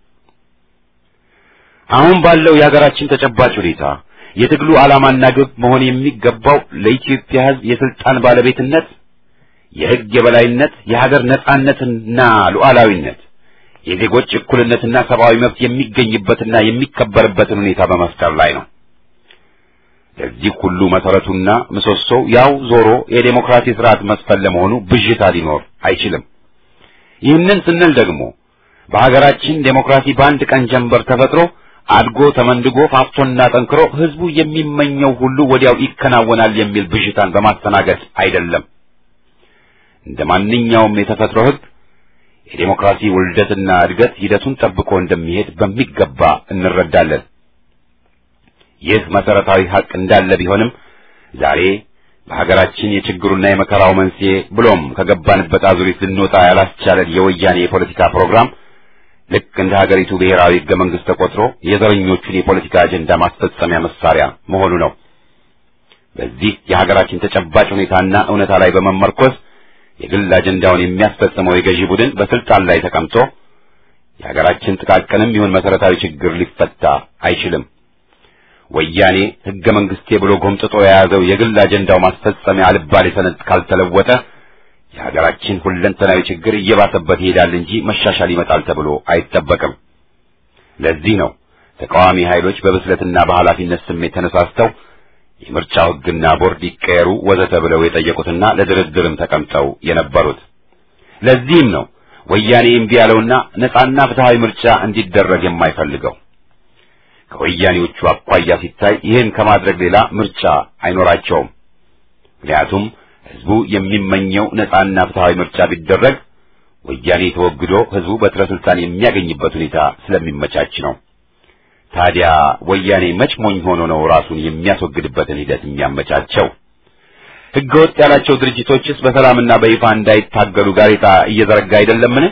አሁን ባለው የሀገራችን ተጨባጭ ሁኔታ የትግሉ ዓላማና ግብ መሆን የሚገባው ለኢትዮጵያ ሕዝብ የስልጣን ባለቤትነት፣ የሕግ የበላይነት፣ የሀገር ነጻነትና ሉዓላዊነት፣ የዜጎች እኩልነትና ሰብአዊ መብት የሚገኝበትና የሚከበርበትን ሁኔታ በመፍጠር ላይ ነው። ለዚህ ሁሉ መሰረቱና ምሰሶው ያው ዞሮ የዴሞክራሲ ስርዓት መስፈን ለመሆኑ ብዥታ ሊኖር አይችልም። ይህንን ስንል ደግሞ በሀገራችን ዴሞክራሲ በአንድ ቀን ጀንበር ተፈጥሮ አድጎ ተመንድጎ ፋፍቶና ጠንክሮ ህዝቡ የሚመኘው ሁሉ ወዲያው ይከናወናል የሚል ብዥታን በማስተናገድ አይደለም። እንደ ማንኛውም የተፈጥሮ ህግ የዴሞክራሲ ውልደትና እድገት ሂደቱን ጠብቆ እንደሚሄድ በሚገባ እንረዳለን። ይህ መሰረታዊ ሀቅ እንዳለ ቢሆንም ዛሬ በሀገራችን የችግሩና የመከራው መንስኤ ብሎም ከገባንበት አዙሪት ልንወጣ ያላስቻለን የወያኔ የፖለቲካ ፕሮግራም ልክ እንደ ሀገሪቱ ብሔራዊ ህገ መንግስት ተቆጥሮ የዘረኞቹን የፖለቲካ አጀንዳ ማስፈጸሚያ መሳሪያ መሆኑ ነው። በዚህ የሀገራችን ተጨባጭ ሁኔታና እውነታ ላይ በመመርኮዝ የግል አጀንዳውን የሚያስፈጽመው የገዢ ቡድን በስልጣን ላይ ተቀምጦ የሀገራችን ጥቃቅንም ይሁን መሰረታዊ ችግር ሊፈታ አይችልም። ወያኔ ሕገ መንግስቴ ብሎ ጎምጥጦ የያዘው የግል አጀንዳው ማስፈጸሚያ አልባሌ ሰነድ ካልተለወጠ የሀገራችን ሁለንተናዊ ችግር እየባሰበት ይሄዳል እንጂ መሻሻል ይመጣል ተብሎ አይጠበቅም። ለዚህ ነው ተቃዋሚ ኃይሎች በብስለትና በኃላፊነት ስሜት ተነሳስተው የምርጫው ሕግና ቦርድ ይቀየሩ ወዘተ ብለው የጠየቁትና ለድርድርም ተቀምጠው የነበሩት። ለዚህም ነው ወያኔ እምቢ ያለውና ነጻና ፍትሃዊ ምርጫ እንዲደረግ የማይፈልገው። ከወያኔዎቹ አኳያ ሲታይ ይህን ከማድረግ ሌላ ምርጫ አይኖራቸውም። ምክንያቱም ህዝቡ የሚመኘው ነጻና ፍትሃዊ ምርጫ ቢደረግ ወያኔ ተወግዶ ህዝቡ በትረ ስልጣን የሚያገኝበት ሁኔታ ስለሚመቻች ነው። ታዲያ ወያኔ መች ሞኝ ሆኖ ነው ራሱን የሚያስወግድበትን ሂደት የሚያመቻቸው? ህገወጥ ያላቸው ድርጅቶችስ በሰላምና በይፋ እንዳይታገሉ ጋሬጣ እየዘረጋ አይደለምን?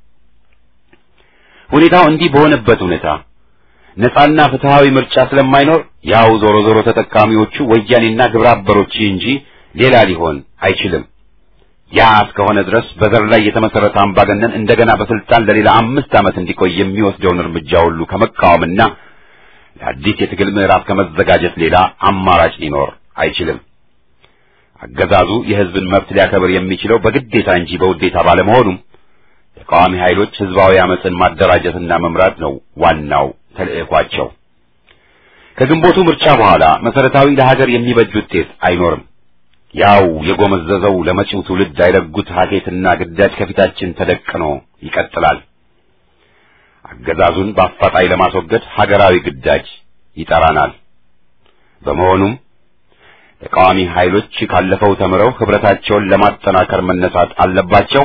ሁኔታው እንዲህ በሆነበት ሁኔታ ነጻና ፍትሃዊ ምርጫ ስለማይኖር ያው ዞሮ ዞሮ ተጠቃሚዎቹ ወያኔና ግብረ አበሮች እንጂ ሌላ ሊሆን አይችልም። ያ እስከሆነ ድረስ በዘር ላይ የተመሰረተ አምባገነን እንደገና በስልጣን ለሌላ አምስት ዓመት እንዲቆይ የሚወስደውን እርምጃ ሁሉ ከመቃወምና ለአዲስ የትግል ምዕራፍ ከመዘጋጀት ሌላ አማራጭ ሊኖር አይችልም። አገዛዙ የህዝብን መብት ሊያከብር የሚችለው በግዴታ እንጂ በውዴታ ባለመሆኑም ተቃዋሚ ኃይሎች ህዝባዊ አመፅን ማደራጀትና መምራት ነው ዋናው ተልዕኳቸው። ከግንቦቱ ምርጫ በኋላ መሰረታዊ ለሀገር የሚበጅ ውጤት አይኖርም። ያው የጎመዘዘው ለመጪው ትውልድ አይረጉት ሀኬትና ግዳጅ ከፊታችን ተደቅኖ ይቀጥላል። አገዛዙን በአፋጣኝ ለማስወገድ ሀገራዊ ግዳጅ ይጠራናል። በመሆኑም ተቃዋሚ ኃይሎች ካለፈው ተምረው ህብረታቸውን ለማጠናከር መነሳት አለባቸው።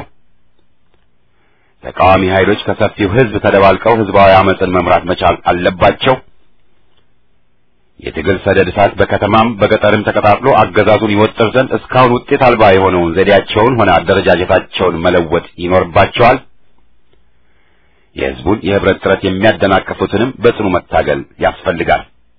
ተቃዋሚ ኃይሎች ከሰፊው ህዝብ ተደባልቀው ህዝባዊ አመፅን መምራት መቻል አለባቸው። የትግል ሰደድ እሳት በከተማም በገጠርም ተቀጣጥሎ አገዛዙን ይወጥር ዘንድ እስካሁን ውጤት አልባ የሆነውን ዘዴያቸውን ሆነ አደረጃጀታቸውን መለወጥ ይኖርባቸዋል። የህዝቡን የህብረት ጥረት የሚያደናቅፉትንም በጽኑ መታገል ያስፈልጋል።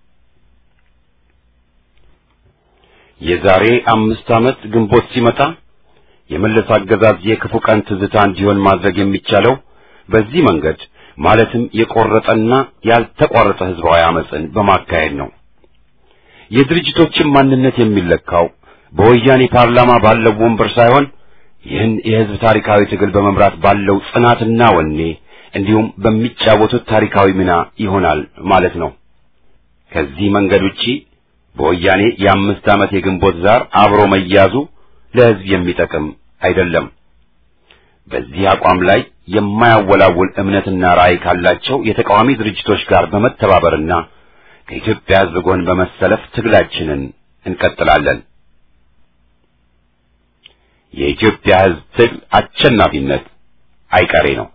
የዛሬ አምስት ዓመት ግንቦት ሲመጣ የመለስ አገዛዝ የክፉ ቀን ትዝታ እንዲሆን ማድረግ የሚቻለው በዚህ መንገድ ማለትም የቆረጠና ያልተቋረጠ ህዝባዊ አመፅን በማካሄድ ነው። የድርጅቶችን ማንነት የሚለካው በወያኔ ፓርላማ ባለው ወንበር ሳይሆን ይህን የህዝብ ታሪካዊ ትግል በመምራት ባለው ጽናትና ወኔ እንዲሁም በሚጫወቱት ታሪካዊ ሚና ይሆናል ማለት ነው። ከዚህ መንገድ ውጪ በወያኔ የአምስት ዓመት የግንቦት ዛር አብሮ መያዙ ለህዝብ የሚጠቅም አይደለም። በዚህ አቋም ላይ የማያወላውል እምነትና ራዕይ ካላቸው የተቃዋሚ ድርጅቶች ጋር በመተባበርና ከኢትዮጵያ ህዝብ ጎን በመሰለፍ ትግላችንን እንቀጥላለን። የኢትዮጵያ ህዝብ ትግል አሸናፊነት አይቀሬ ነው።